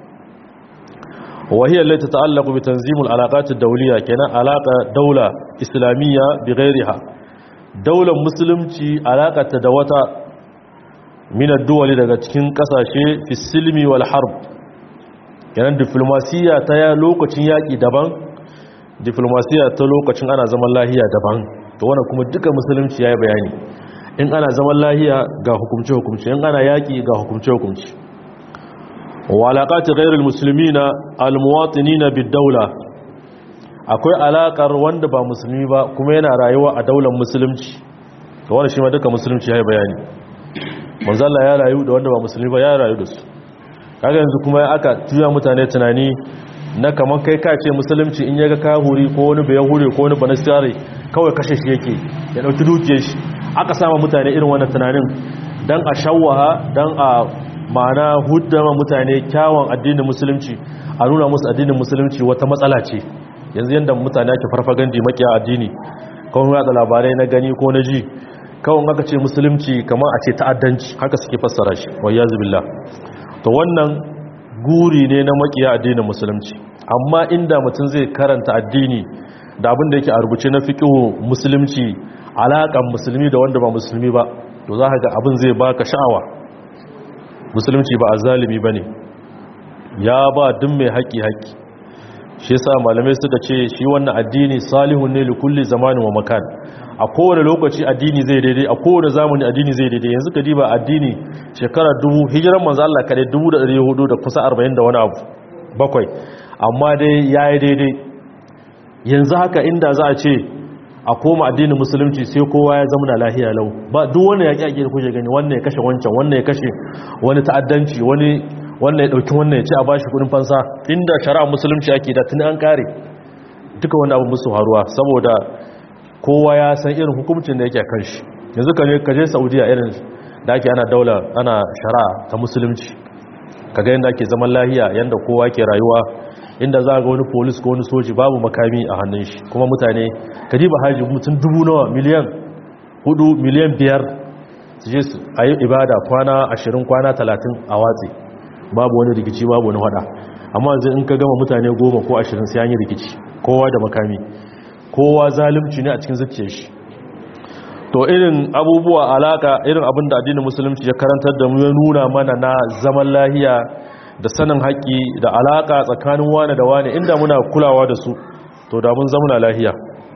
Speaker 1: wahiyar laita ta'allaku bi tanzimul alaƙatun dauliya kenan alaƙa daula islamiyya bi ghairiha daular musulunci alaƙata da wata minar duwali daga cikin ƙasashe fi silmi wal harb kenan diflomasiyya ta ya lokacin yaƙi daban diflomasiyya ta lokacin ana zaman lahiya daban to wannan kuma duka musulunci ya yi bayani in ana zaman lahiya ga hukumce-hukumce in ana yaƙi ga hukumce-hukumce walaƙati ghairul musulmina almuwatinina bid-daula akwai alaƙar wanda ba musulmi ba kuma yana rayuwa a daular musulunci to wannan shi ma duka musulunci ya yi bayani manzo Allah ya rayu da wanda ba musulmi ba ya rayu da su kaga yanzu kuma aka tuya mutane tunani na kamar kai ka ce musulunci in yaga kahuri ko wani bayan hure ko wani banastare kawai kashe shi yake ya dauki dukiyar shi aka sama mutane irin wannan tunanin dan a shawwaha dan a ma'ana huddama mutane kyawun addinin musulunci a nuna musu addinin musulunci wata matsala ce yanzu yanda mutane ake farfagandi makiya addini kawai ya da labarai na gani ko na ji kawai aka ce musulunci kamar a ce ta'addanci haka suke fassara shi wayyazu billah to wannan guri ne na makiya addinin musulunci amma inda mutum zai karanta addini da abin da yake a rubuce na fiqhu musulunci alaƙan musulmi da wanda ba musulmi ba to za ka ga abin zai baka sha'awa musulunci ba azzalimi bane ya ba duk mai haƙi haƙi shi yasa malamai suka ce shi wannan addini salihun ne li kulli zamanin wa makan a kowane lokaci addini zai daidai a kowane zamani addini zai daidai yanzu ka diba addini shekara dubu hijiran manzo Allah kare dubu da ɗari hudu da kusa arba'in da wani abu bakwai amma dai ya yi daidai yanzu haka inda za a ce a koma addinin musulunci sai kowa ya zama na lahiya lau ba duk wani ya ƙyaƙi da kuke gani wannan ya kashe wancan wannan ya kashe wani ta'addanci wani wannan ya ɗauki wannan ya ce a bashi kuɗin fansa inda shari'a musulunci ake da tuni an kare duka wani abu musu haruwa saboda kowa ya san irin hukumcin da yake kan shi yanzu ka ka je saudiya irin da ake ana daula ana shari'a ta musulunci ka ga yadda ake zaman lahiya yadda kowa ke rayuwa inda za ga wani polis ko wani soji babu makami a hannun shi kuma mutane ka ji ba haji mutum dubu nawa miliyan hudu miliyan biyar su je su a yi ibada kwana ashirin kwana talatin a watsi babu wani rikici babu wani hada amma yanzu in ka gama mutane goma ko ashirin sai an yi rikici kowa da makami kowa zalimci ne a cikin zuciyar shi to irin abubuwa alaka irin abin da addinin musulunci ya karantar da mu ya nuna mana na zaman lahiya da sanin haƙƙi da alaka tsakanin wane da wane inda muna kulawa da su to da mun zamana lahiya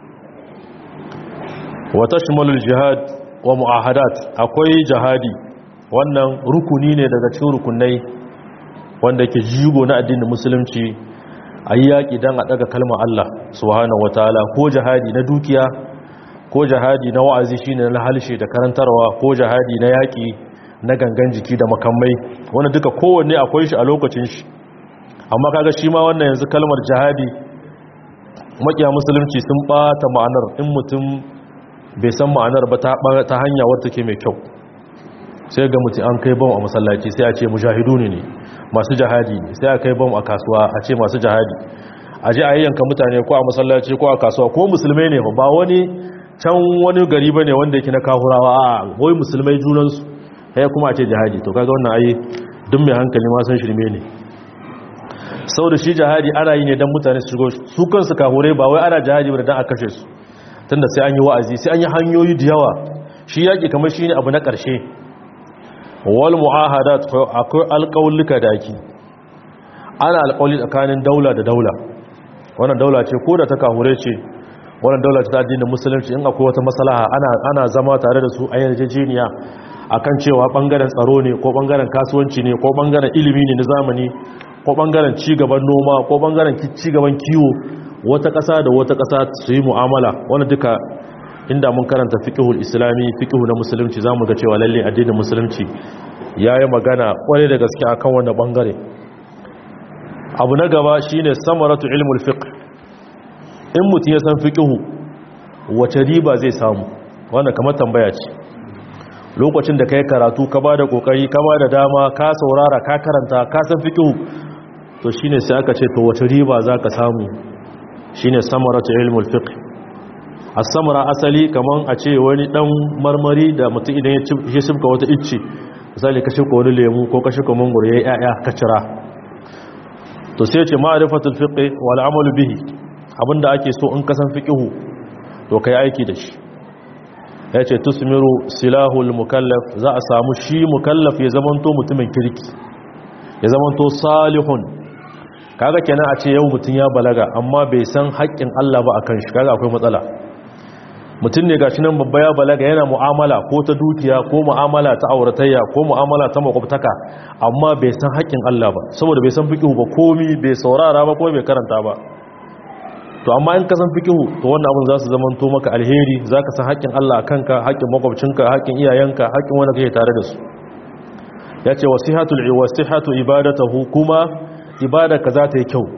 Speaker 1: wa tashmalul jihad wa mu'ahadat akwai jihadi wannan rukuni ne daga cikin rukunai wanda ke jigo na addinin musulunci a yi yaƙi don a ɗaga kalmar Allah subhanahu wa ta'ala ko jihadi na dukiya ko jihadi na wa'azi shine na halshe da karantarwa ko jihadi na yaƙi na gangan jiki da makamai wanda duka kowanne akwai shi a lokacin shi amma kaga shi ma wannan yanzu kalmar jihadi makiya musulunci sun ɓata ma'anar in mutum bai san ma'anar ba ta hanya wadda ke mai kyau sai ga mutum an kai bom a masallaci sai a ce mujahidu ne masu jihadi ne sai a kai bom a kasuwa a ce masu jihadi a je a yanka mutane ko a masallaci ko a kasuwa ko musulmai ne ba wani can wani gari ba ne wanda yake na kahurawa a wai musulmai junansu ya kuma a ce jihadi to kaga wannan ayi duk mai hankali ma san shirme ne sau da shi jihadi ana yi ne don mutane su shigo su kansu kahurai ba wai ana jihadi ba da don a kashe su tunda sai an yi wa'azi sai an yi hanyoyi da yawa shi yaƙi kamar shi ne abu na ƙarshe wal mu'ahadat akwai alƙawulluka da ake ana alƙawli tsakanin daula da daula wannan daula ce ko da ta kahure ce wannan daula ce ta addinin musulunci in akwai wata maslaha ana ana zama tare da su a yarjejeniya akan cewa bangaren tsaro ne ko bangaren kasuwanci ne ko bangaren ilimi ne na zamani ko bangaren ci gaban noma ko bangaren ci gaban kiwo wata ƙasa da wata ƙasa su yi mu'amala wani duka inda mun karanta fiqhul islami fiqhu na musulunci zamu ga cewa lalle addinin musulunci yayi magana kware da gaske akan wannan bangare abu na gaba shine samaratu ilmul fiqh in mutum ya san fiqhu wace riba zai samu wannan kamar tambaya ce lokacin da kai karatu ka bada kokari ka bada dama ka saurara ka karanta ka san fiqhu to shine sai aka ce to wace riba zaka samu shine samaratu ilmul fiqh as-samara asali kaman a ce wani dan marmari da mutum idan ya shifka wata icce misali ka shifka wani lemu ko ka shifka mangoro yayi yaya ka cira to sai ce ma'rifatul fiqh wal amalu bihi abinda ake so in kasan fiqhu to kai aiki da shi yace tusmiru silahul mukallaf za a samu shi mukallaf ya zamanto mutumin kirki ya zamanto salihun kaga kenan a ce yau mutum ya balaga amma bai san haƙƙin Allah ba akan shi kaga akwai matsala mutum ne gashi nan babba ya balaga yana mu'amala ko ta dukiya ko mu'amala ta auratayya ko mu'amala ta makwabtaka amma bai san haƙƙin Allah ba saboda bai san fiqhu ba komi bai saurara ba ko bai karanta ba to amma in ka san fiqhu to wannan abin za su zama to maka alheri zaka san haƙƙin Allah kanka haƙƙin makwabcinka haƙƙin iyayenka haƙƙin wanda kake tare da su yace wasihatul wasihatu ibadatuhu kuma ibada ka za ta yi kyau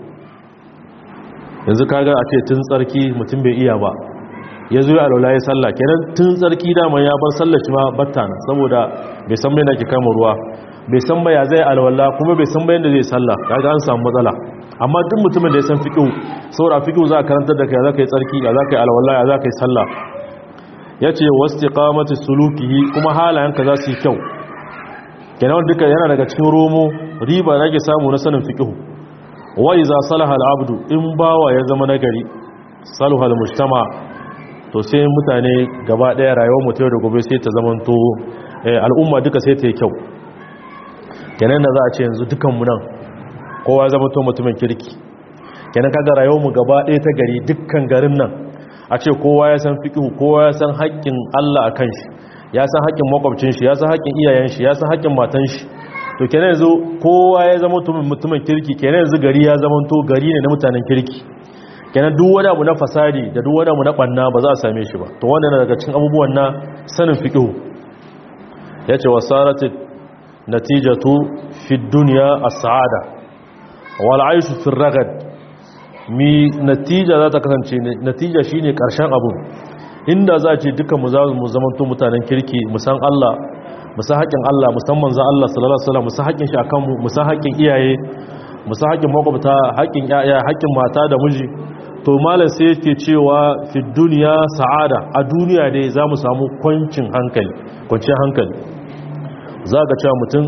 Speaker 1: yanzu kaga a ce tun tsarki mutum bai iya ba ya zo alwala ya sallah kenan tun tsarki dama ya bar sallah shi ma batta na saboda bai san mai na ke kama ruwa bai san ba ya zai alwala kuma bai san ba yadda zai sallah kaga an samu matsala amma duk mutumin da ya san fiqhu saboda fiqhu za ka karantar da kai za ka yi tsarki ya za ka yi alwala ya za ka yi sallah yace wastiqamati sulukihi kuma halayenka za su yi kyau kenan duka yana daga cikin romo riba da ake samu na sanin fiqhu wa iza salaha al-abdu in bawa ya zama nagari saluha al-mujtama to sai mutane gaba daya rayuwar mutum da gobe sai ta zamanto al'umma duka sai ta yi kyau kenan da za a ce yanzu dukan mu nan kowa ya zamanto mutumin kirki kenan kaga rayuwar mu gaba daya ta gari dukkan garin nan a ce kowa ya san fiqhu kowa ya san haƙƙin Allah akan shi ya san haƙƙin makwabcin shi ya san haƙƙin iyayen shi ya san haƙƙin matan shi to kenan yanzu kowa ya zama mutumin kirki kenan yanzu gari ya zama to gari ne na mutanen kirki kenan duk wani abu na fasadi da duk wani abu na banna ba za a same shi ba to wannan daga cikin abubuwan na sanin fiqh yace wasaratit natijatu fi dunya as-sa'ada wal 'ayshu fi ragad mi natija za ta kasance natija shine karshen abu inda za a ce duka mu za mu zamanto mutanen kirki mu san Allah mu san haƙƙin Allah musamman za Allah sallallahu alaihi wasallam mu san haƙƙin shi akan mu mu san haƙƙin iyaye mu san haƙƙin makwabta haƙƙin yaya haƙƙin mata da miji to malam sai yake cewa fi duniya sa'ada a duniya dai za mu samu kwancin hankali kwanciyar hankali za ga cewa mutum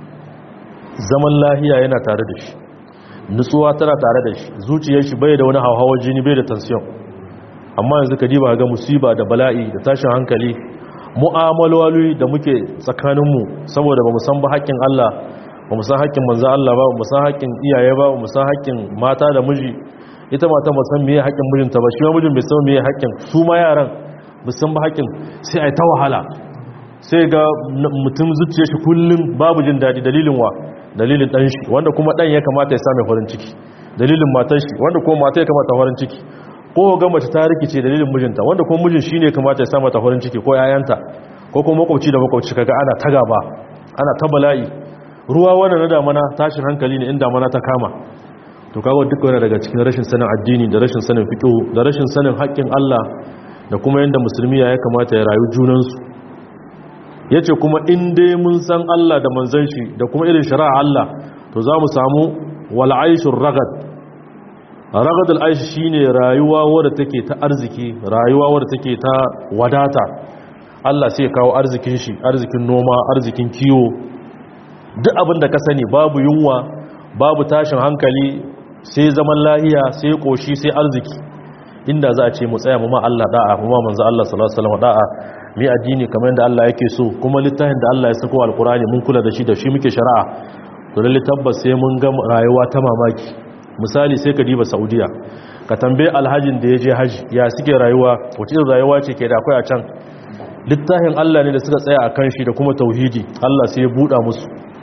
Speaker 1: zaman lahiya yana tare da shi nutsuwa tana tare da shi zuciyar shi bai da wani hauhawar jini bai da tension amma yanzu ka diba ga musiba da bala'i da tashin hankali mu'amaloli da muke tsakaninmu saboda ba mu san ba haƙƙin Allah ba mu san haƙƙin manzo Allah ba mu san haƙƙin iyaye ba mu san haƙƙin mata da miji ita mata ba san meye haƙƙin mijinta ba shi ma mijin bai san meye haƙƙin su ma yaran ba san ba haƙƙin sai ai ta wahala sai ga mutum zuciyar shi kullum babu jin daɗi dalilin wa dalilin ɗan shi wanda kuma ɗan ya kamata ya same farin ciki dalilin matar shi wanda kuma mata ya kamata farin ciki ko ga mace ta rikice dalilin mijinta wanda kuma mijin shine kamata ya sa mata farin ciki ko yayanta ko kuma makwabci da makwabci kaga ana ta gaba ana ta bala'i ruwa wannan na damana tashin hankali ne in damana ta kama to kaga duk wani daga cikin rashin sanin addini da rashin sanin fiqh da rashin sanin haƙƙin Allah da kuma yanda musulmi ya kamata ya rayu junan su yace kuma in dai mun san Allah da manzon shi da kuma irin shari'a Allah to za mu samu wal aishur ragad ragadul aishi shine rayuwa wadda take ta arziki rayuwa wadda take ta wadata Allah sai ya kawo arzikin shi arzikin noma arzikin kiwo duk abin da ka sani babu yunwa babu tashin hankali sai zaman lahiya sai koshi sai arziki inda za a ce mu tsaya mu ma Allah da'a mu ma manzo Allah sallallahu alaihi wasallam da'a mi addini kamar yadda Allah yake so kuma littafin da Allah ya sako alkurani mun kula da shi da shi muke shari'a to lalle tabbas sai mun ga rayuwa ta mamaki misali sai ka diba Saudiya ka tambaye alhajin da ya je haji ya suke rayuwa wace irin rayuwa ce ke da akwai a can littafin Allah ne da suka tsaya a kan shi da kuma tauhidi Allah sai ya buɗa musu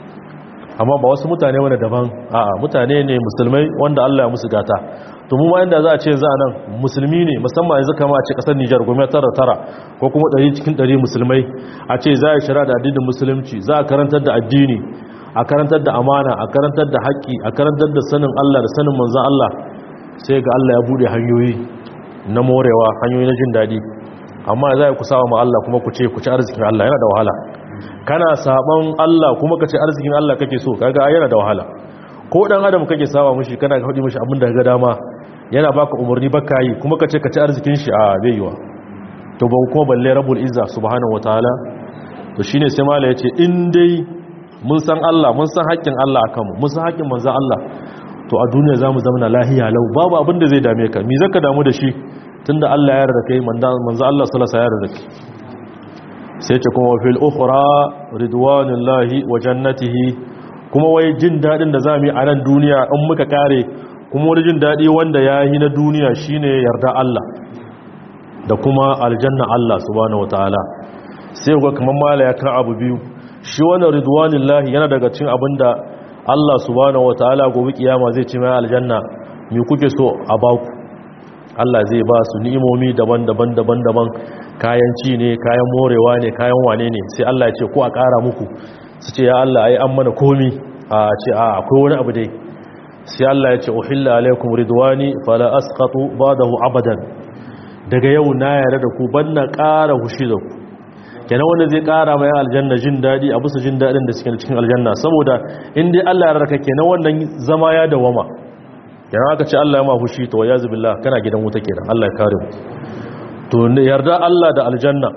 Speaker 1: amma ba wasu mutane wani daban a'a mutane ne musulmai wanda Allah ya musu gata to mu ma inda za a ce za a nan musulmi ne musamman yanzu kama a ce kasar Nijar gome tara tara ko kuma ɗari cikin ɗari musulmai a ce za a shara da addinin musulunci za a karantar da addini a karantar da amana a karantar da haƙƙi a karantar da sanin Allah da sanin manzan Allah sai ga Allah ya buɗe hanyoyi na morewa hanyoyi na jin daɗi amma za ku saba ma Allah kuma ku ce ku ci arzikin Allah yana da wahala kana saban Allah kuma ka ce arzikin Allah kake so kaga yana da wahala ko dan adam kake saba mushi kana ga hudi mushi abin da ga dama yana baka umarni baka yi kuma ka ce ka ci arzikin shi a bai yiwa to ba kuma balle rabbul izza subhanahu wataala to shine sai mala yace in dai mun san Allah mun san haƙƙin Allah akan mu mun san haƙƙin manzon Allah to a duniya zamu zama lahiya lau babu abin da zai dame ka me zaka damu da shi tunda Allah ya yarda kai manzon Allah sallallahu alaihi wasallam ya yarda kai sai ce kuma fil ukhra ridwanullahi wa jannatihi kuma wai jin dadin da zamu yi a nan duniya in muka kare kuma wani jin dadi wanda yayi na duniya shine yarda Allah da kuma aljanna Allah subhanahu wataala sai ga kaman mala ya kan abu biyu shi wannan ridwanullahi yana daga cikin abinda Allah subhanahu wataala gobe kiyama zai ci mai aljanna me kuke so a baku Allah zai ba su ni'imomi daban-daban daban-daban kayan ci ne kayan morewa ne kayan wane ne sai Allah ya ce ko a ƙara muku su ce ya Allah ai an mana komi a ce a akwai wani abu dai sai Allah ya ce uhilla alaikum ridwani fala asqatu ba'dahu abadan daga yau na yarda da ku banna ƙara hushi da ku kenan wanda zai ƙara mai aljanna jin dadi a bisa jin dadin da suke cikin aljanna saboda in dai Allah ya rarraka kenan wannan zama ya dawama kenan aka ce Allah ya ma hushi to ya zubillah kana gidan wuta kenan Allah ya kare mu to yarda Allah da aljanna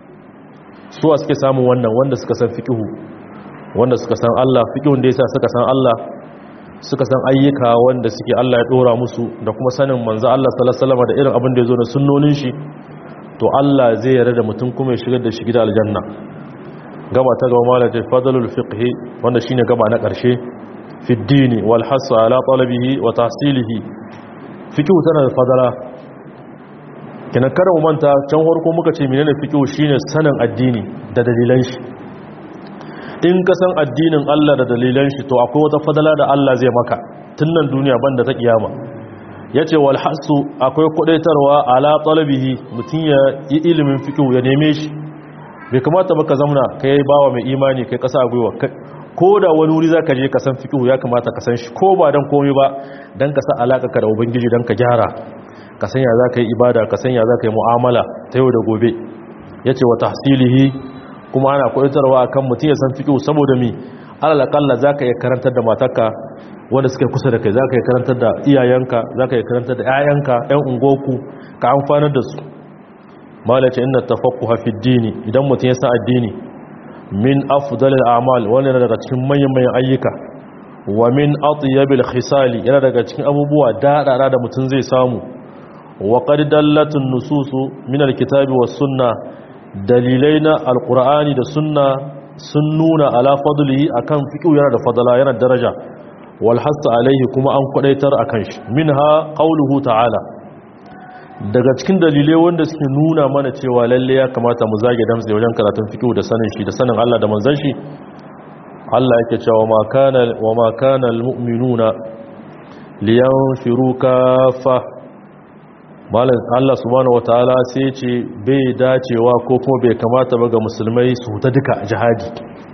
Speaker 1: su a suke samun wannan wanda suka san fikihu wanda suka san Allah fikihun da yasa suka san Allah suka san ayyuka wanda suke Allah ya dora musu da kuma sanin manzo Allah sallallahu alaihi wasallam da irin abin da yazo da sunnonin shi to Allah zai yarda da mutum kuma ya shigar da shi gidan aljanna gaba ta gaba malaka fadlul fiqh wanda shine gaba na karshe fi dini wal hass ala talabihi wa tahsilihi fikihu tana da fadala kina kada mu manta can farko muka ce menene fiqh shine sanin addini da dalilan shi in ka san addinin Allah da dalilan shi to akwai wata fadala da Allah zai maka nan duniya banda ta kiyama yace wal hasu akwai kudaitarwa ala talabihi mutun ya yi ilimin fiqh ya neme shi bai kamata baka zamna kai bawa mai imani kai kasa gwiwa ko da wani wuri zaka je ka san fiqh ya kamata ka san shi ko ba dan komai ba dan ka sa alaka ka da ubangiji dan ka gyara ka sanya za ka yi ibada ka sanya za ka yi mu'amala ta yau da gobe ya ce wa tahsilihi kuma ana kudantarwa a kan mutum ya san fiƙo saboda mi alalakalla za ka iya karantar da matarka wanda suka kusa da kai za ka iya karantar da iyayenka za ka iya karantar da 'ya'yanka 'yan ungoku ka amfanar da su malace inna tafakku hafi dini idan mutum ya san addini min afdalil a'mal wani yana daga cikin manyan manyan ayyuka wa min atyabil khisali yana daga cikin abubuwa daɗaɗa da mutum zai samu وقد دلت النصوص من الكتاب والسنة دليلين القرآن da sunna sun nuna ala fadlihi akan fiqh yana da fadala yana daraja wal hasu alaihi kuma an kwadaitar akan shi minha qauluhu ta'ala daga cikin dalilai wanda suke nuna mana cewa lalle ya kamata mu zage damtse wajen karatun fiqh da sanin shi da sanin Allah da manzon shi Allah yake cewa ma kana wa ma kana almu'minuna liyanfiru kaffa malam Allah subhanahu wataala sai ce bai dacewa ko kuma bai kamata ba ga musulmai su huta duka jihadi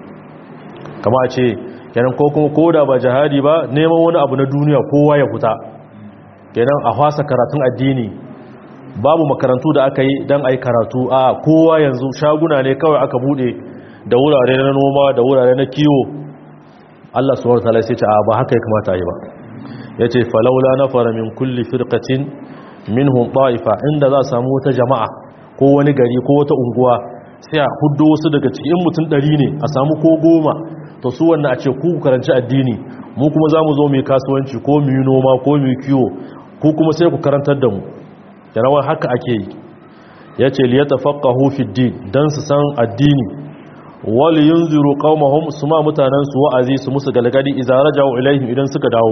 Speaker 1: kama ce kenan ko kuma koda ba jihadi ba neman wani abu na duniya kowa ya huta kenan a fasa karatun addini babu makarantu da aka yi don a yi karatu a kowa yanzu shaguna ne kawai aka bude da wurare na noma da wurare na kiwo Allah subhanahu wataala sai ce a ba haka ya kamata yi ba yace falaula nafara min kulli firqatin minhum ta'ifa inda za samu wata jama'a ko wani gari ko wata unguwa sai a huddo wasu daga cikin mutum ɗari ne a samu ko goma to su wannan a ce ku karanci addini mu kuma za mu zo mu yi kasuwanci ko mu yi noma ko mu yi kiwo ko kuma sai ku karantar da mu yarawar haka ake yi ya ce liya tafaqahu fi din dan su san addini wal yunziru qaumahum su ma mutanen su wa'azi su musu galgadi idza raja'u ilaihim idan suka dawo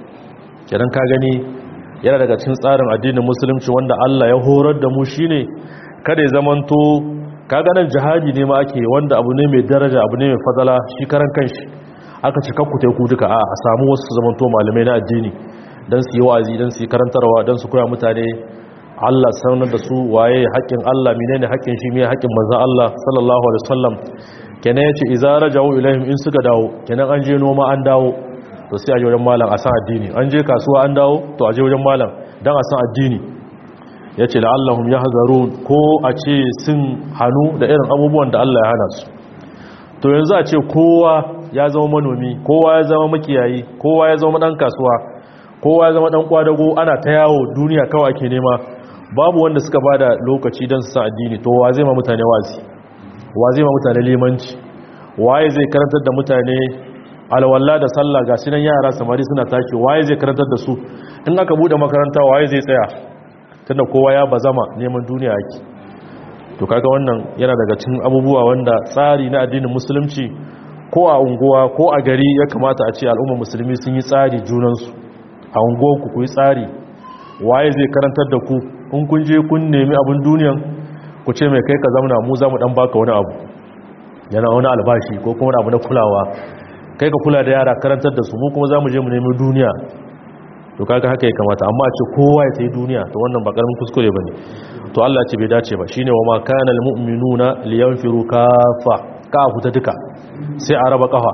Speaker 1: kidan ka gani yana daga cikin tsarin addinin musulunci wanda Allah ya horar da mu shine kada ya zamanto kaga nan jihadi ne ma ake wanda abu ne mai daraja abu ne mai fadala shi karan kanshi aka ci kakku ku duka a a samu wasu su zamanto malamai na addini dan su yi wa'azi dan su yi karantarwa dan su koya mutane Allah sanar da su waye haƙƙin Allah menene haƙƙin shi me haƙƙin manzo Allah sallallahu alaihi wasallam kenan yace idza raja'u ilaihim in suka dawo kenan an je noma an dawo to sai a je wajen malam a san addini an je kasuwa an dawo to a je wajen malam dan a san addini yace la'allahum yahzarun ko a ce sun hanu da irin abubuwan da Allah ya hana su to yanzu a ce kowa ya zama manomi kowa ya zama makiyayi kowa ya zama dan kasuwa kowa ya zama dan kwadago ana ta yawo duniya kawai ake nema babu wanda suka bada lokaci don su san addini to wa zai ma mutane wazi wa zai ma mutane limanci waye zai karantar da mutane alwala da sallah ga sinan yara samari suna tashi waye zai karantar da su in aka bude makaranta waye zai tsaya tunda kowa ya bazama neman duniya yake to kaga wannan yana daga cikin abubuwa wanda tsari na addinin musulunci ko a unguwa ko a gari ya kamata a ce al'ummar musulmi sun yi tsari junansu a unguwarku ku yi tsari waye zai karantar da ku in kun je kun nemi abin duniyan ku ce mai kai ka zamana mu za mu dan baka wani abu yana wani albashi ko kuma abu na kulawa kai ka kula da yara karantar da su mu kuma za mu je mu nemi duniya to kaga haka ya kamata amma a ce kowa ya tayi duniya to wannan ba karamin kuskure bane to Allah ce bai dace ba shine wa ma kana almu'minuna liyanfiru kafa ka fita duka sai a raba kafa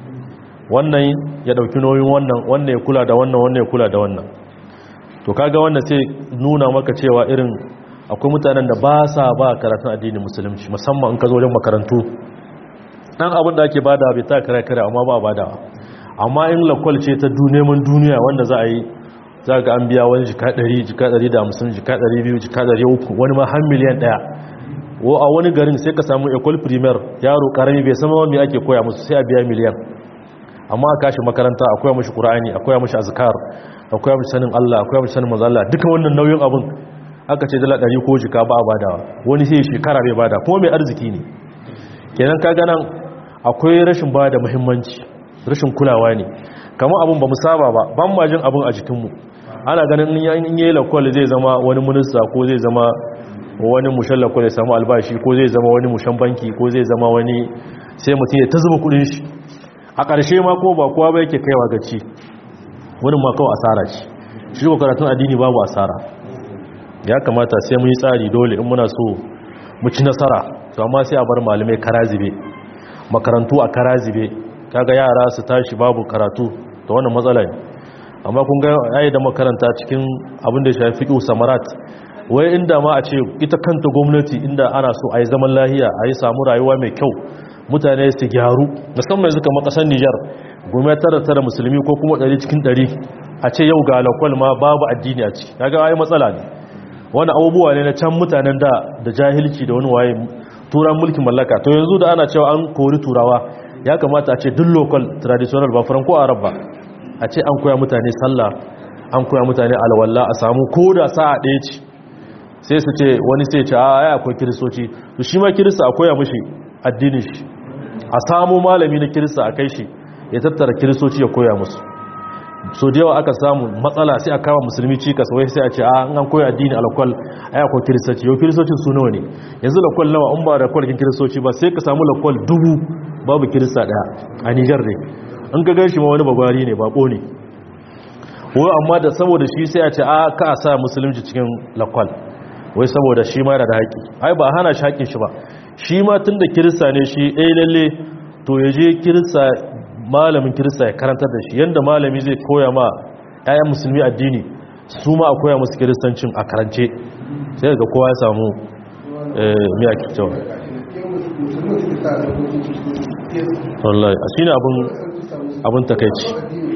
Speaker 1: wannan ya dauki nauyin wannan wannan ya kula da wannan wannan ya kula da wannan to kaga wannan sai nuna maka cewa irin akwai mutanen da ba sa ba karatun addinin musulunci musamman in ka zo wajen makarantu dan abin da ake bada bai ta kare kare amma ba bada amma in lakwal ce ta neman duniya wanda za a yi za ga an biya wani jika 100 jika 150 jika 200 jika 300 wani ma har miliyan daya wo a wani garin sai ka samu ecole primaire yaro karami bai sama wani ake koya musu sai a biya miliyan amma a kashi makaranta akwai mashi qur'ani akwai mashi azkar akwai mashi sanin Allah akwai mashi sanin manzo Allah duka wannan nauyin abin aka ce dala 100 ko jika ba a badawa wani sai shekara bai bada kuma mai arziki ne kenan kaga nan akwai rashin bada muhimmanci rashin kulawa ne kamar abin ba mu saba ba ban ma jin abin a jikinmu ana ganin in yi lakwal zai zama wani minista ko zai zama wani mushan lakwal ya samu albashi ko zai zama wani mushan banki ko zai zama wani sai mutum ya ta zuba kudin shi a ƙarshe ma ko ba kowa ba yake kaiwa gaci wani ma kawai asara ce shi ko karatun addini babu asara ya kamata sai mun yi tsari dole in muna so mu ci nasara to amma sai a bar malamai karazibe makarantu a karazibe kaga yara su tashi babu karatu to wannan matsala ne amma kun ga yayi da makaranta cikin abin da ya shafi fiqh samarat wai inda ma a ce ita kanta gwamnati inda ana so a yi zaman lahiya a yi samu rayuwa mai kyau mutane su gyaru musamman yanzu kamar kasar Nijar gwamnati tara tara musulmi ko kuma ɗari cikin ɗari a ce yau ga lakwal ma babu addini a ciki kaga ai matsala ne wani abubuwa ne na can mutanen da da jahilci da wani waye turan mulkin mallaka to yanzu da ana cewa an kori turawa ya kamata a ce duk local traditional ba franco arab ba a ce an koya mutane sallah an koya mutane alwala a samu koda sa'a ɗaya ce sai su ce wani sai ce a ya akwai kiristoci to shi ma kirista a koya mashi addinin shi a samu malami na kirista a kai shi ya tattara kiristoci ya koya musu so da yawa aka samu matsala sai a kama musulmi cikas wai sai a ce a an koya addini alakwal a akwai kiristoci yau kiristocin su nawa ne yanzu lakwal nawa an ba da kwalkin kiristoci ba sai ka samu lakwal dubu babu kirista daya a nijar ne in ka gan shi ma wani bagwari ne bako ne wai amma da saboda shi sai a ce a ka a sa musulunci cikin lakwal wai saboda shi ma yana da haƙi ai ba hana shi haƙin shi ba shi ma tun da kirista ne shi ɗaya lalle to ya je kirista malamin kirista ya karantar da shi yadda malami zai koya ma 'ya'yan musulmi addini su ma a koya musu kiristancin a karance sai ga kowa ya samu miya kyau wallahi a shi ne abin takaici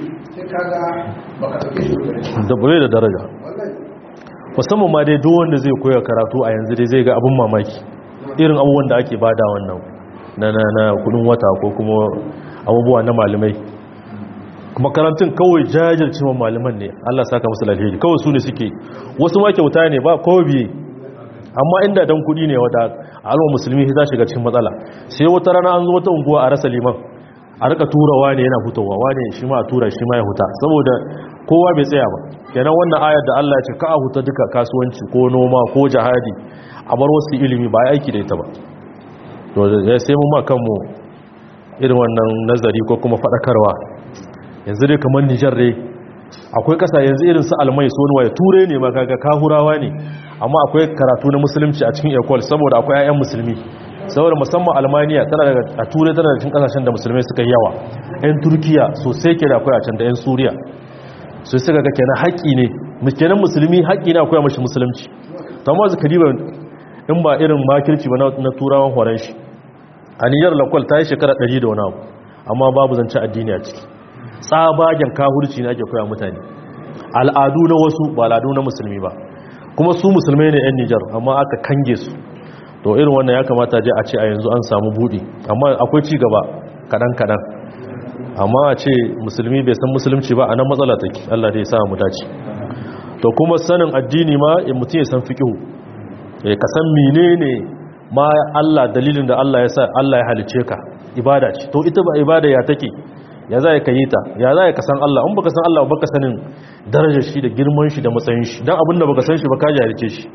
Speaker 1: da bai da daraja musamman ma dai duk wanda zai koya karatu a yanzu dai zai ga abin mamaki irin abubuwan da ake bada wannan na na na kudin wata ko kuma abubuwa na malamai makarantun kawai jajircewa malaman ne Allah saka musu alheri kawai su ne suke wasu ma kyauta ne ba kawai biye amma inda dan kudi ne wata alwa musulmi za shiga cikin matsala sai wata rana an zo wata unguwa a rasa liman a rika tura wane yana fitowa wane shi ma a tura shi ma ya huta saboda kowa bai tsaya ba kenan wannan ayar da Allah ya ce ka a huta duka kasuwanci ko noma ko jihadi a bar wasu ilimi ba ya aiki da ita ba to sai mun ma kanmu irin wannan nazari ko kuma faɗakarwa yanzu dai kamar Nijar dai akwai kasa yanzu irin su almai su wani ture ne ma kaga kahurawa ne amma akwai karatu na musulunci a cikin ecole saboda akwai 'ya'yan musulmi saboda musamman almaniya tana daga a turai tana da cikin kasashen da musulmai suka yi yawa 'yan turkiya sosai ke da akwai a can da 'yan suriya su suka ga kenan haƙƙi ne kenan musulmi haƙƙi ne akwai mashi musulunci ta ma zuka diba in ba irin makirci ba na turawan horon shi a niyyar lakwal ta yi shekara 100 da wani abu amma babu zance addini a ciki tsabagen kahurci ne ake koya mutane al'adu na wasu ba al'adu na musulmi ba kuma su musulmai ne 'yan nijar amma aka kange su to irin wannan ya kamata je a ce a yanzu an samu buɗi amma akwai ci gaba kaɗan-kaɗan amma a ce musulmi bai san musulunci ba a nan matsala take allah dai sa mu dace to kuma sanin addini ma in mutum ya san fiƙihu ka san menene ma allah dalilin da allah ya sa allah ya halice ka ibada ce to ita ba ibada ya take ya za ka yi ta ya za ka san Allah in baka san Allah baka sanin darajar shi da girman shi da matsayin shi dan abinda baka san shi ba ka jahilce shi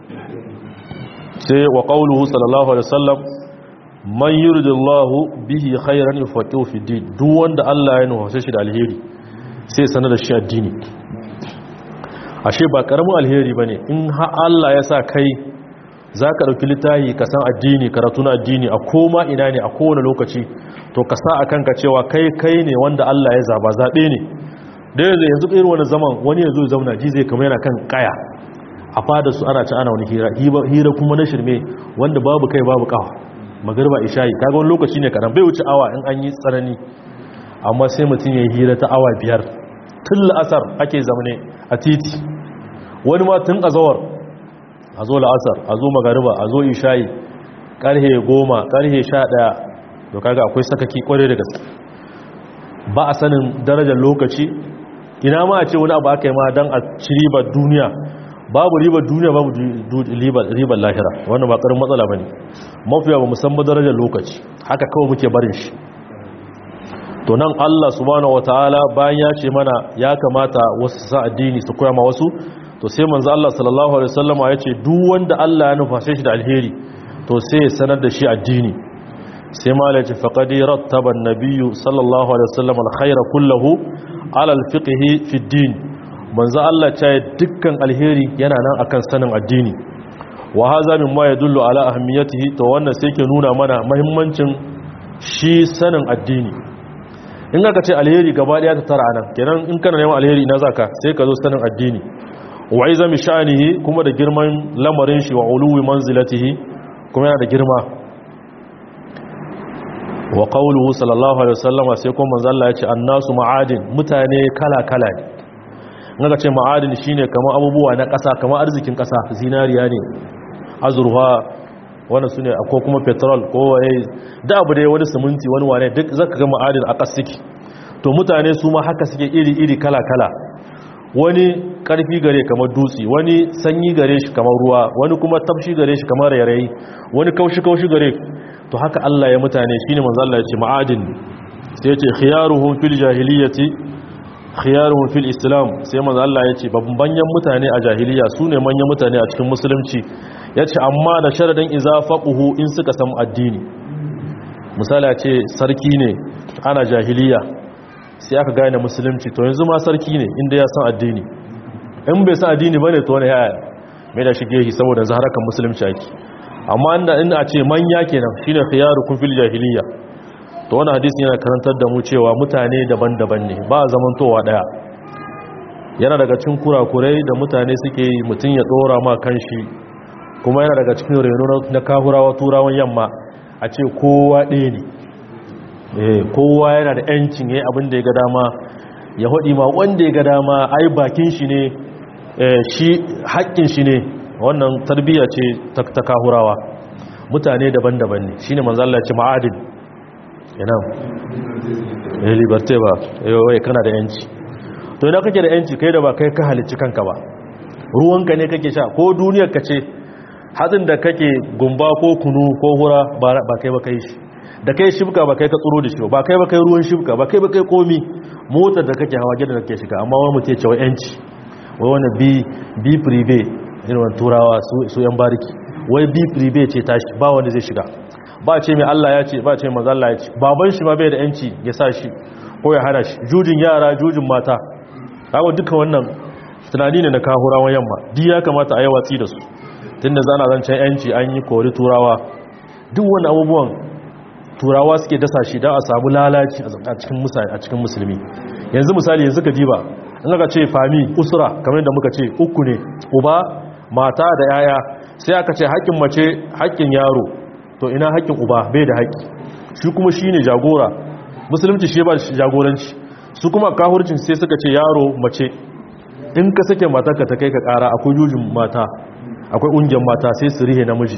Speaker 1: sai wa qawluhu sallallahu alaihi wasallam man yuridullahu bihi khairan yufaqihu fi din duk wanda Allah ya nufa shi da alheri sai sanar da shi addini ashe ba karamin alheri bane in har Allah ya sa kai zaka dauki littafi ka san addini karatu na addini a koma ina ne a kowane lokaci to ka sa a kanka cewa kai kai ne wanda Allah ya zaba zaɓe ne da yanzu yanzu irin wani zaman wani yanzu ya zauna ji zai kama yana kan kaya a fada su ana ci ana wani hira hira kuma na shirme wanda babu kai babu kawa magarba ishayi kaga wani lokaci ne kadan bai wuce awa in an yi tsanani amma sai mutum ya yi hira ta awa biyar tun la'asar ake zamane a titi wani ma tun azawar a zo la'asar a zo magariba a zo ishayi karhe goma karhe sha ɗaya to kaga akwai sakaki kwarai da gaske ba a sanin darajar lokaci ina ma a ce wani abu aka yi ma don a ci ribar duniya babu ribar duniya babu ribar lahira wannan ba karin matsala ba ne mafiya ba musamman darajar lokaci haka kawai muke barin shi to nan allah subhanahu wataala bayan ya ce mana ya kamata wasu sa addini su koya ma wasu to sai manzo allah sallallahu alaihi wasallam ya ce duk wanda allah ya nufa shi da alheri to sai ya sanar da shi addini sai malaci faƙadi rattaban nabiyu sallallahu alaihi wasallam alkhaira kullahu ala alfiqhi fi din manzo Allah ya dukkan alheri yana nan akan sanin addini wa hadha mimma yadullu ala ahamiyatihi to wannan sai ke nuna mana muhimmancin shi sanin addini in aka ce alheri gaba daya ta tara nan kenan in kana neman alheri ina zaka sai ka zo sanin addini wa izami sha'anihi kuma da girman lamarin shi wa uluwi manzilatihi kuma yana da girma wa qawluhu sallallahu alaihi wasallam sai kuma manzo Allah ya ce annasu ma'adin mutane kala-kala ne naga ce ma'adin shine kamar abubuwa na ƙasa kamar arzikin ƙasa zinariya ne azurfa wannan sune akwai kuma petrol ko waye da abu dai wani siminti wani wane duk zaka ga ma'adin a ƙasiki to mutane su ma haka suke iri-iri kala-kala wani karfi gare kamar dutse wani sanyi gare shi kamar ruwa wani kuma tafshi gare shi kamar rairayi wani kaushi-kaushi gare to haka Allah ya mutane shine manzo Allah ya ce ma'adin sai ya ce khiyaruhum fil jahiliyyati khiyaruhum fil islam sai manzo Allah ya ce babban mutane a jahiliya sune manyan mutane a cikin musulunci ya ce amma da sharadin iza faquhu in suka san addini misali ya ce sarki ne ana jahiliya sai aka gane musulunci to yanzu ma sarki ne inda ya san addini in bai san addini bane to ne ya mai da shige shi saboda zaharakan musulunci ake amma inda in a ce manya kenan shine khiyarukum fil jahiliya to wannan hadisi yana karantar da mu cewa mutane daban-daban ne ba zamantowa daya yana daga cikin kurakurai da mutane suke yi mutun ya dora ma kanshi kuma yana daga cikin reno na kahurawa turawan yamma a ce kowa ɗaya ne eh kowa yana da yancin yayi abin da ya ga dama ya hodi ma wanda ya ga dama ai bakin shi ne shi haƙƙin shi ne wannan tarbiyya ce ta kahurawa mutane daban-daban ne shine manzo Allah ya ce ma'adin ina eh liberté ba wai kana da yanci to idan kake da yanci kai da ba kai ka halicci kanka ba ruwanka ne kake sha ko duniyar ka ce hatsin da kake gumba ko kunu ko hura ba kai ba kai shi da kai shibka ba kai ka tsoro da shi ba kai ba kai ruwan shibka ba kai ba kai komi motar da kake hawa gidan da kake shiga amma wani mutum ya ce wa yanci wai wani bi bi prive irin turawa su yan bariki wai bi prive ce tashi ba wanda zai shiga ba ce mai Allah ya ce ba ce maza Allah ya ce baban shi ma bai da yanci ya sa shi ko ya hana shi jujin yara jujin mata kawo duka wannan tunani ne na kahurawan yamma di ya kamata a yi watsi da su tunda zana zancen yanci an yi kori turawa duk wani abubuwan turawa suke dasa shi don a samu lalaci a cikin musulmi yanzu misali yanzu ka diba in aka ce fami usura kamar yadda muka ce uku ne uba mata da yaya sai aka ce haƙƙin mace haƙƙin yaro to ina haƙƙin uba bai da haƙƙi shi kuma shi ne jagora musulunci shi ba jagoranci su kuma kahurcin sai suka ce yaro mace in ka sake matarka ta kai ka ƙara akwai jujin mata akwai ƙungiyar mata sai su rihe namiji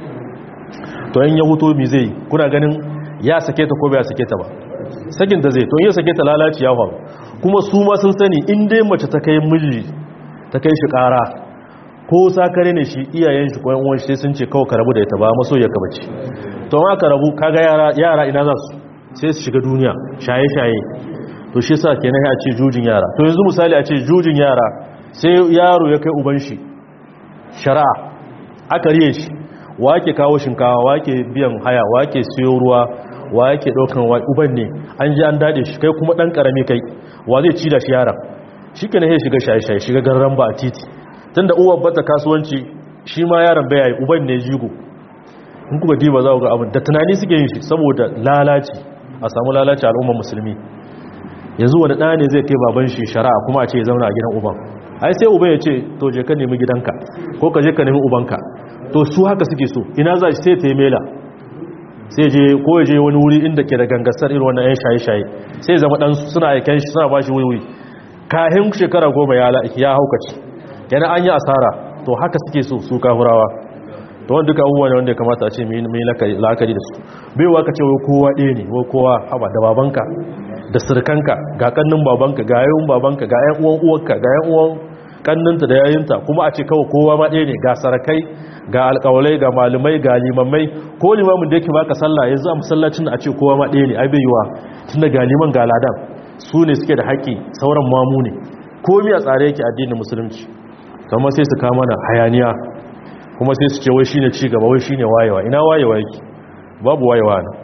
Speaker 1: to in ya huto mi zai kuna ganin ya sake ta ko bai sake ta ba sakin ta zai to in ya sake ta lalaci ya faru kuma su ma sun sani in dai mace ta kai miji ta kai shi ƙara ko sakare ne shi iyayen shi koyan uwan shi sun ce kawai ka rabu da ita ba maso ya kabace to ma ka rabu kaga yara yara ina za su sai su shiga duniya shaye shaye to shi yasa kenan ya ce jujin yara to yanzu misali a ce jujin yara sai yaro ya kai uban shi shari'a aka riye shi wa ke kawo shinkawa wa ke biyan haya wa ke siyo ruwa wa ke ɗaukan wa uban ne an ji an daɗe shi kai kuma ɗan ƙarami kai wa zai ci da shi yaran shi ke na ya shiga shaye-shaye shiga garran ba a titi tun da uwa bata kasuwanci shi ma yaron bai yi uban ne jigo in kuka diba za ku ga abin da tunani suke yin shi saboda lalaci a samu lalaci al'ummar musulmi yanzu wani ɗaya ne zai kai baban shi shari'a kuma a ce ya zauna a gidan uban ai sai uban ya ce to je ka nemi gidanka ko ka je ka nemi ubanka to su haka suke so ina za shi sai ta yi mela sai je ko ya je wani wuri inda ke da gangasar irin wannan yan shaye-shaye sai zama dan suna aiken shi suna bashi wuri kahin shekara goma ya ya haukaci yana an yi asara to haka suke so su kahurawa to wanda duka abubuwa ne wanda ya kamata a ce mai la'akari da su baiwa ka ce wai kowa ɗaya ne wai kowa haba da babanka da sirkanka ga kannin babanka ga yayin babanka ga yan uwan uwarka ga yan uwan kanninta da yayinta kuma a ce kawai kowa ma ɗaya ne ga sarakai ga alƙawalai ga malumai ga limamai ko limamin da yake baka sallah yanzu a masallacin a ce kowa ma ɗaya ne ai bai yiwa tunda ga liman ga ladan su ne suke da haƙƙi sauran mamu ne komi a tsare yake addinin musulunci kamar sai su kama na hayaniya kuma sai su ce wai shine ci gaba wai shine wayewa ina wayewa yake babu wayewa ne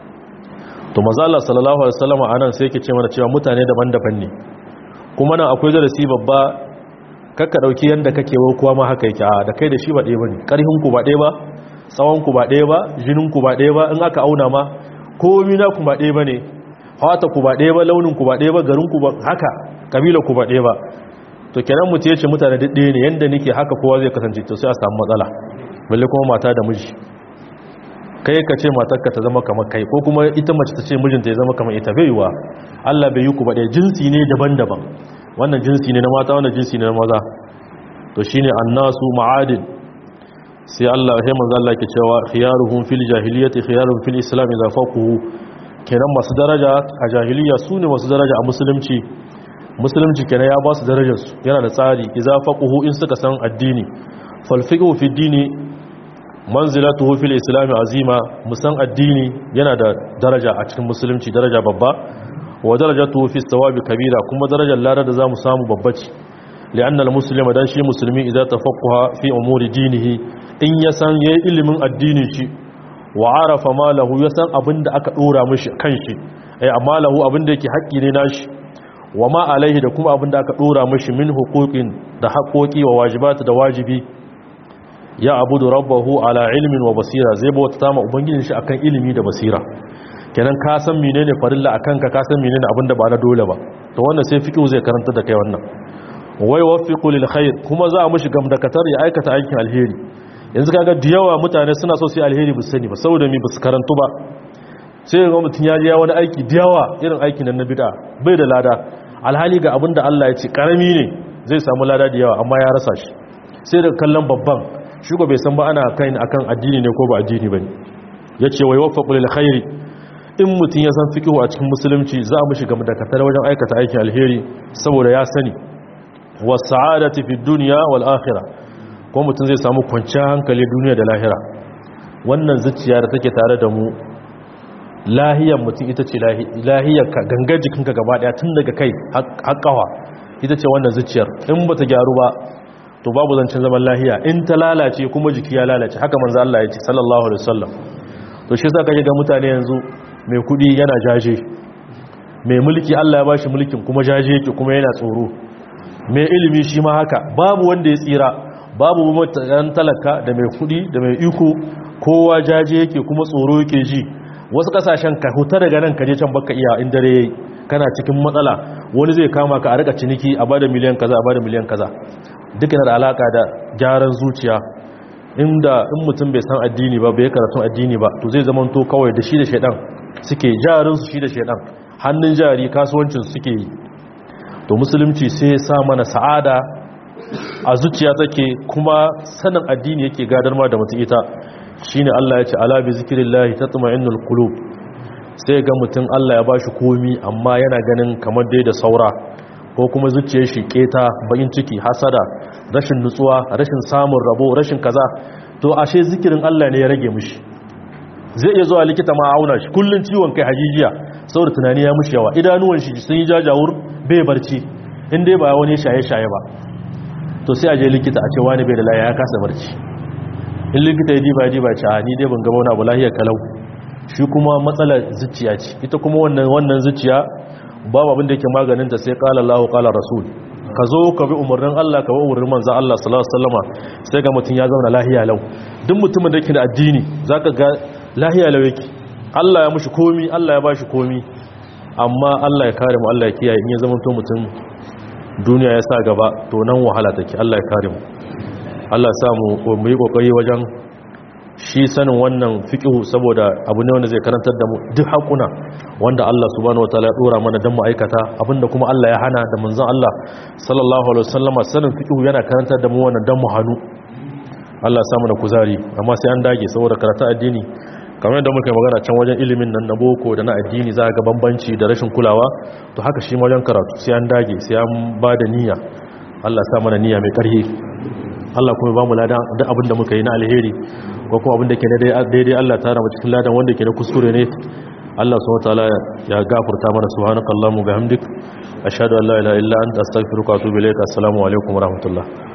Speaker 1: to maza Allah sallallahu alaihi wasallam anan sai yake ce mana cewa mutane daban-daban ne kuma nan akwai darasi babba kakka dauki yanda kake wa kowa ma haka yake a da kai da shi ba ɗaya bane karhin ku ba ɗaya ba tsawon ku ba ɗaya ba jinin ku ba ɗaya ba in aka auna ma komai na ku ba ɗaya bane hawata ku ba ɗaya ba launin ku ba ɗaya ba garin ku ba haka kabila ku ba ɗaya ba to kenan mutum yace mutane duk ɗaya ne yanda nake haka kowa zai kasance to sai a samu matsala balle kuma mata da miji kai ka ce matarka ta zama kamar kai ko kuma ita mace ta ce mijinta ya zama kamar ita bai yiwa Allah bai yi ku ba ɗaya jinsi ne daban-daban wannan jinsi ne na mata wannan jinsi ne na maza to shine annasu ma'adin sai Allah sai manzo Allah ke cewa khiyaruhum fil jahiliyyati khiyaruhum fil islam idza faquhu kenan masu daraja a jahiliya su ne masu daraja a musulunci musulunci kenan ya ba su darajar su yana da tsari idza faquhu in suka san addini fal fiqhu fi dini manzilatuhu fil islam azima musan addini yana da daraja a cikin musulunci daraja babba wa darajatuhu fi thawabi kabira kuma darajar ladar da zamu samu babba ce li'anna al-muslima dan shi musulmi idza tafaqaha fi umuri dinihi in ya san yayi ilimin addinin shi wa arafa ma lahu ya san abinda aka dora mishi kanshi ai amma lahu abinda yake haƙƙi ne nashi wa ma alaihi da kuma abinda aka dora mishi min huquqin da haƙoƙi wa wajibati da wajibi ya abudu rabbahu ala ilmin wa basira zai bauta ta ma ubangijin shi akan ilimi da basira kenan ka san menene farilla akan ka ka san menene abinda ba na dole ba to wannan sai fiqhu zai karanta da kai wannan wai wafiqu lil khair kuma za a mishi gamdakatar ya aikata aikin alheri yanzu kaga da yawa mutane suna so su yi alheri ba sani ba saboda mi ba su karantu ba sai ga mutun ya ji wani aiki da yawa irin aikin nan na bid'a bai da lada alhali ga abinda Allah ya ce karami ne zai samu lada da yawa amma ya rasa shi sai da kallon babban shi bai san ba ana kai akan addini ne ko ba addini bane yace wai waffaqu lil khairi in mutum ya san fiqhu a cikin musulunci za mu shiga madakatar wajen aikata aikin alheri saboda ya sani was sa'adati fid dunya wal akhirah kuma mutum zai samu kwanciyar hankali duniya da lahira wannan zuciya da take tare da mu lahiyar mutum ita ce lahiyar ka gangar jikinka gaba daya tun daga kai haƙƙawa ita ce wannan zuciyar in ba ta gyaru ba to babu zancen zaman lahiya in ta lalace kuma jiki ya lalace haka manzo Allah ya ce sallallahu alaihi wasallam to shi yasa kake ga mutane yanzu mai kudi yana jaje mai mulki Allah ya bashi mulkin kuma jaje yake kuma yana tsoro mai ilimi shi ma haka babu wanda ya tsira babu mutan talaka da mai kudi da mai iko kowa jaje yake kuma tsoro yake ji wasu kasashen ka huta daga nan kaje can baka iya in dare yayi kana cikin matsala wani zai kama ka a rika ciniki a bada miliyan kaza a bada miliyan kaza duk yana da alaka da gyaran zuciya inda in mutum bai san addini ba bai karatun addini ba to zai zama to kawai da shi da shaidan suke jarin su shi da shaidan hannun jari kasuwancin suke yi to musulunci sai ya sa mana sa'ada a zuciya take kuma sanin addini yake gadar ma da mutum ita shine Allah ya ce ala bi zikrillahi tatma'innul qulub sai ga mutum Allah ya bashi komi amma yana ganin kamar dai da saura ko kuma zuciyar shi keta bayin ciki hasada rashin nutsuwa rashin samun rabo rashin kaza to ashe zikirin Allah ne ya rage mishi zai iya zuwa likita ma auna shi kullun ciwon kai hajijiya saboda tunani ya mishi yawa idanuwan shi sun yi jajawur bai barci in dai ba wani shaye-shaye ba to sai a je likita a ce wani bai da lafiya ya kasa barci in likita ya diba ya diba ce a ni dai ban gaba wani abu lahiyar kalau shi kuma matsalar zuciya ce ita kuma wannan wannan zuciya babu abin da yake maganin ta sai qala Allahu qala rasul ka zo ka bi umarnin Allah ka bi umarnin manzon Allah sallallahu alaihi wasallama sai ga mutun ya zauna lahiya lau duk mutumin da yake da addini zaka ga lahiya lau yake Allah ya mushi komi Allah ya bashi komi amma Allah ya kare mu Allah ya kiyaye in ya zama to mutum duniya ya sa gaba to nan wahala take Allah ya kare mu Allah ya sa mu mu yi kokari wajen shi sanin wannan fiqhu saboda abu ne wanda zai karantar da mu duk hakuna wanda Allah subhanahu wataala ya dora mana dan mu aikata abinda kuma Allah ya hana da manzon Allah sallallahu alaihi wasallama sanin fiqhu yana karantar da mu wannan dan mu hanu Allah ya sa mana kuzari amma sai an dage saboda karatu addini kamar yadda muka magana can wajen ilimin nan na boko da na addini za ga bambanci da rashin kulawa to haka shi wajen karatu sai an dage sai an ba da niyya Allah ya sa mana niyya mai ƙarfi Allah kuma ba mu ladan duk abin da muka yi na alheri ko kuma abin da ke daidai Allah ta rama cikin ladan wanda ke na kuskure ne Allah subhanahu wataala ya gafarta mana subhanakallahumma bihamdik ashhadu an la ilaha illa anta astaghfiruka wa atubu ilayk assalamu alaikum wa rahmatullah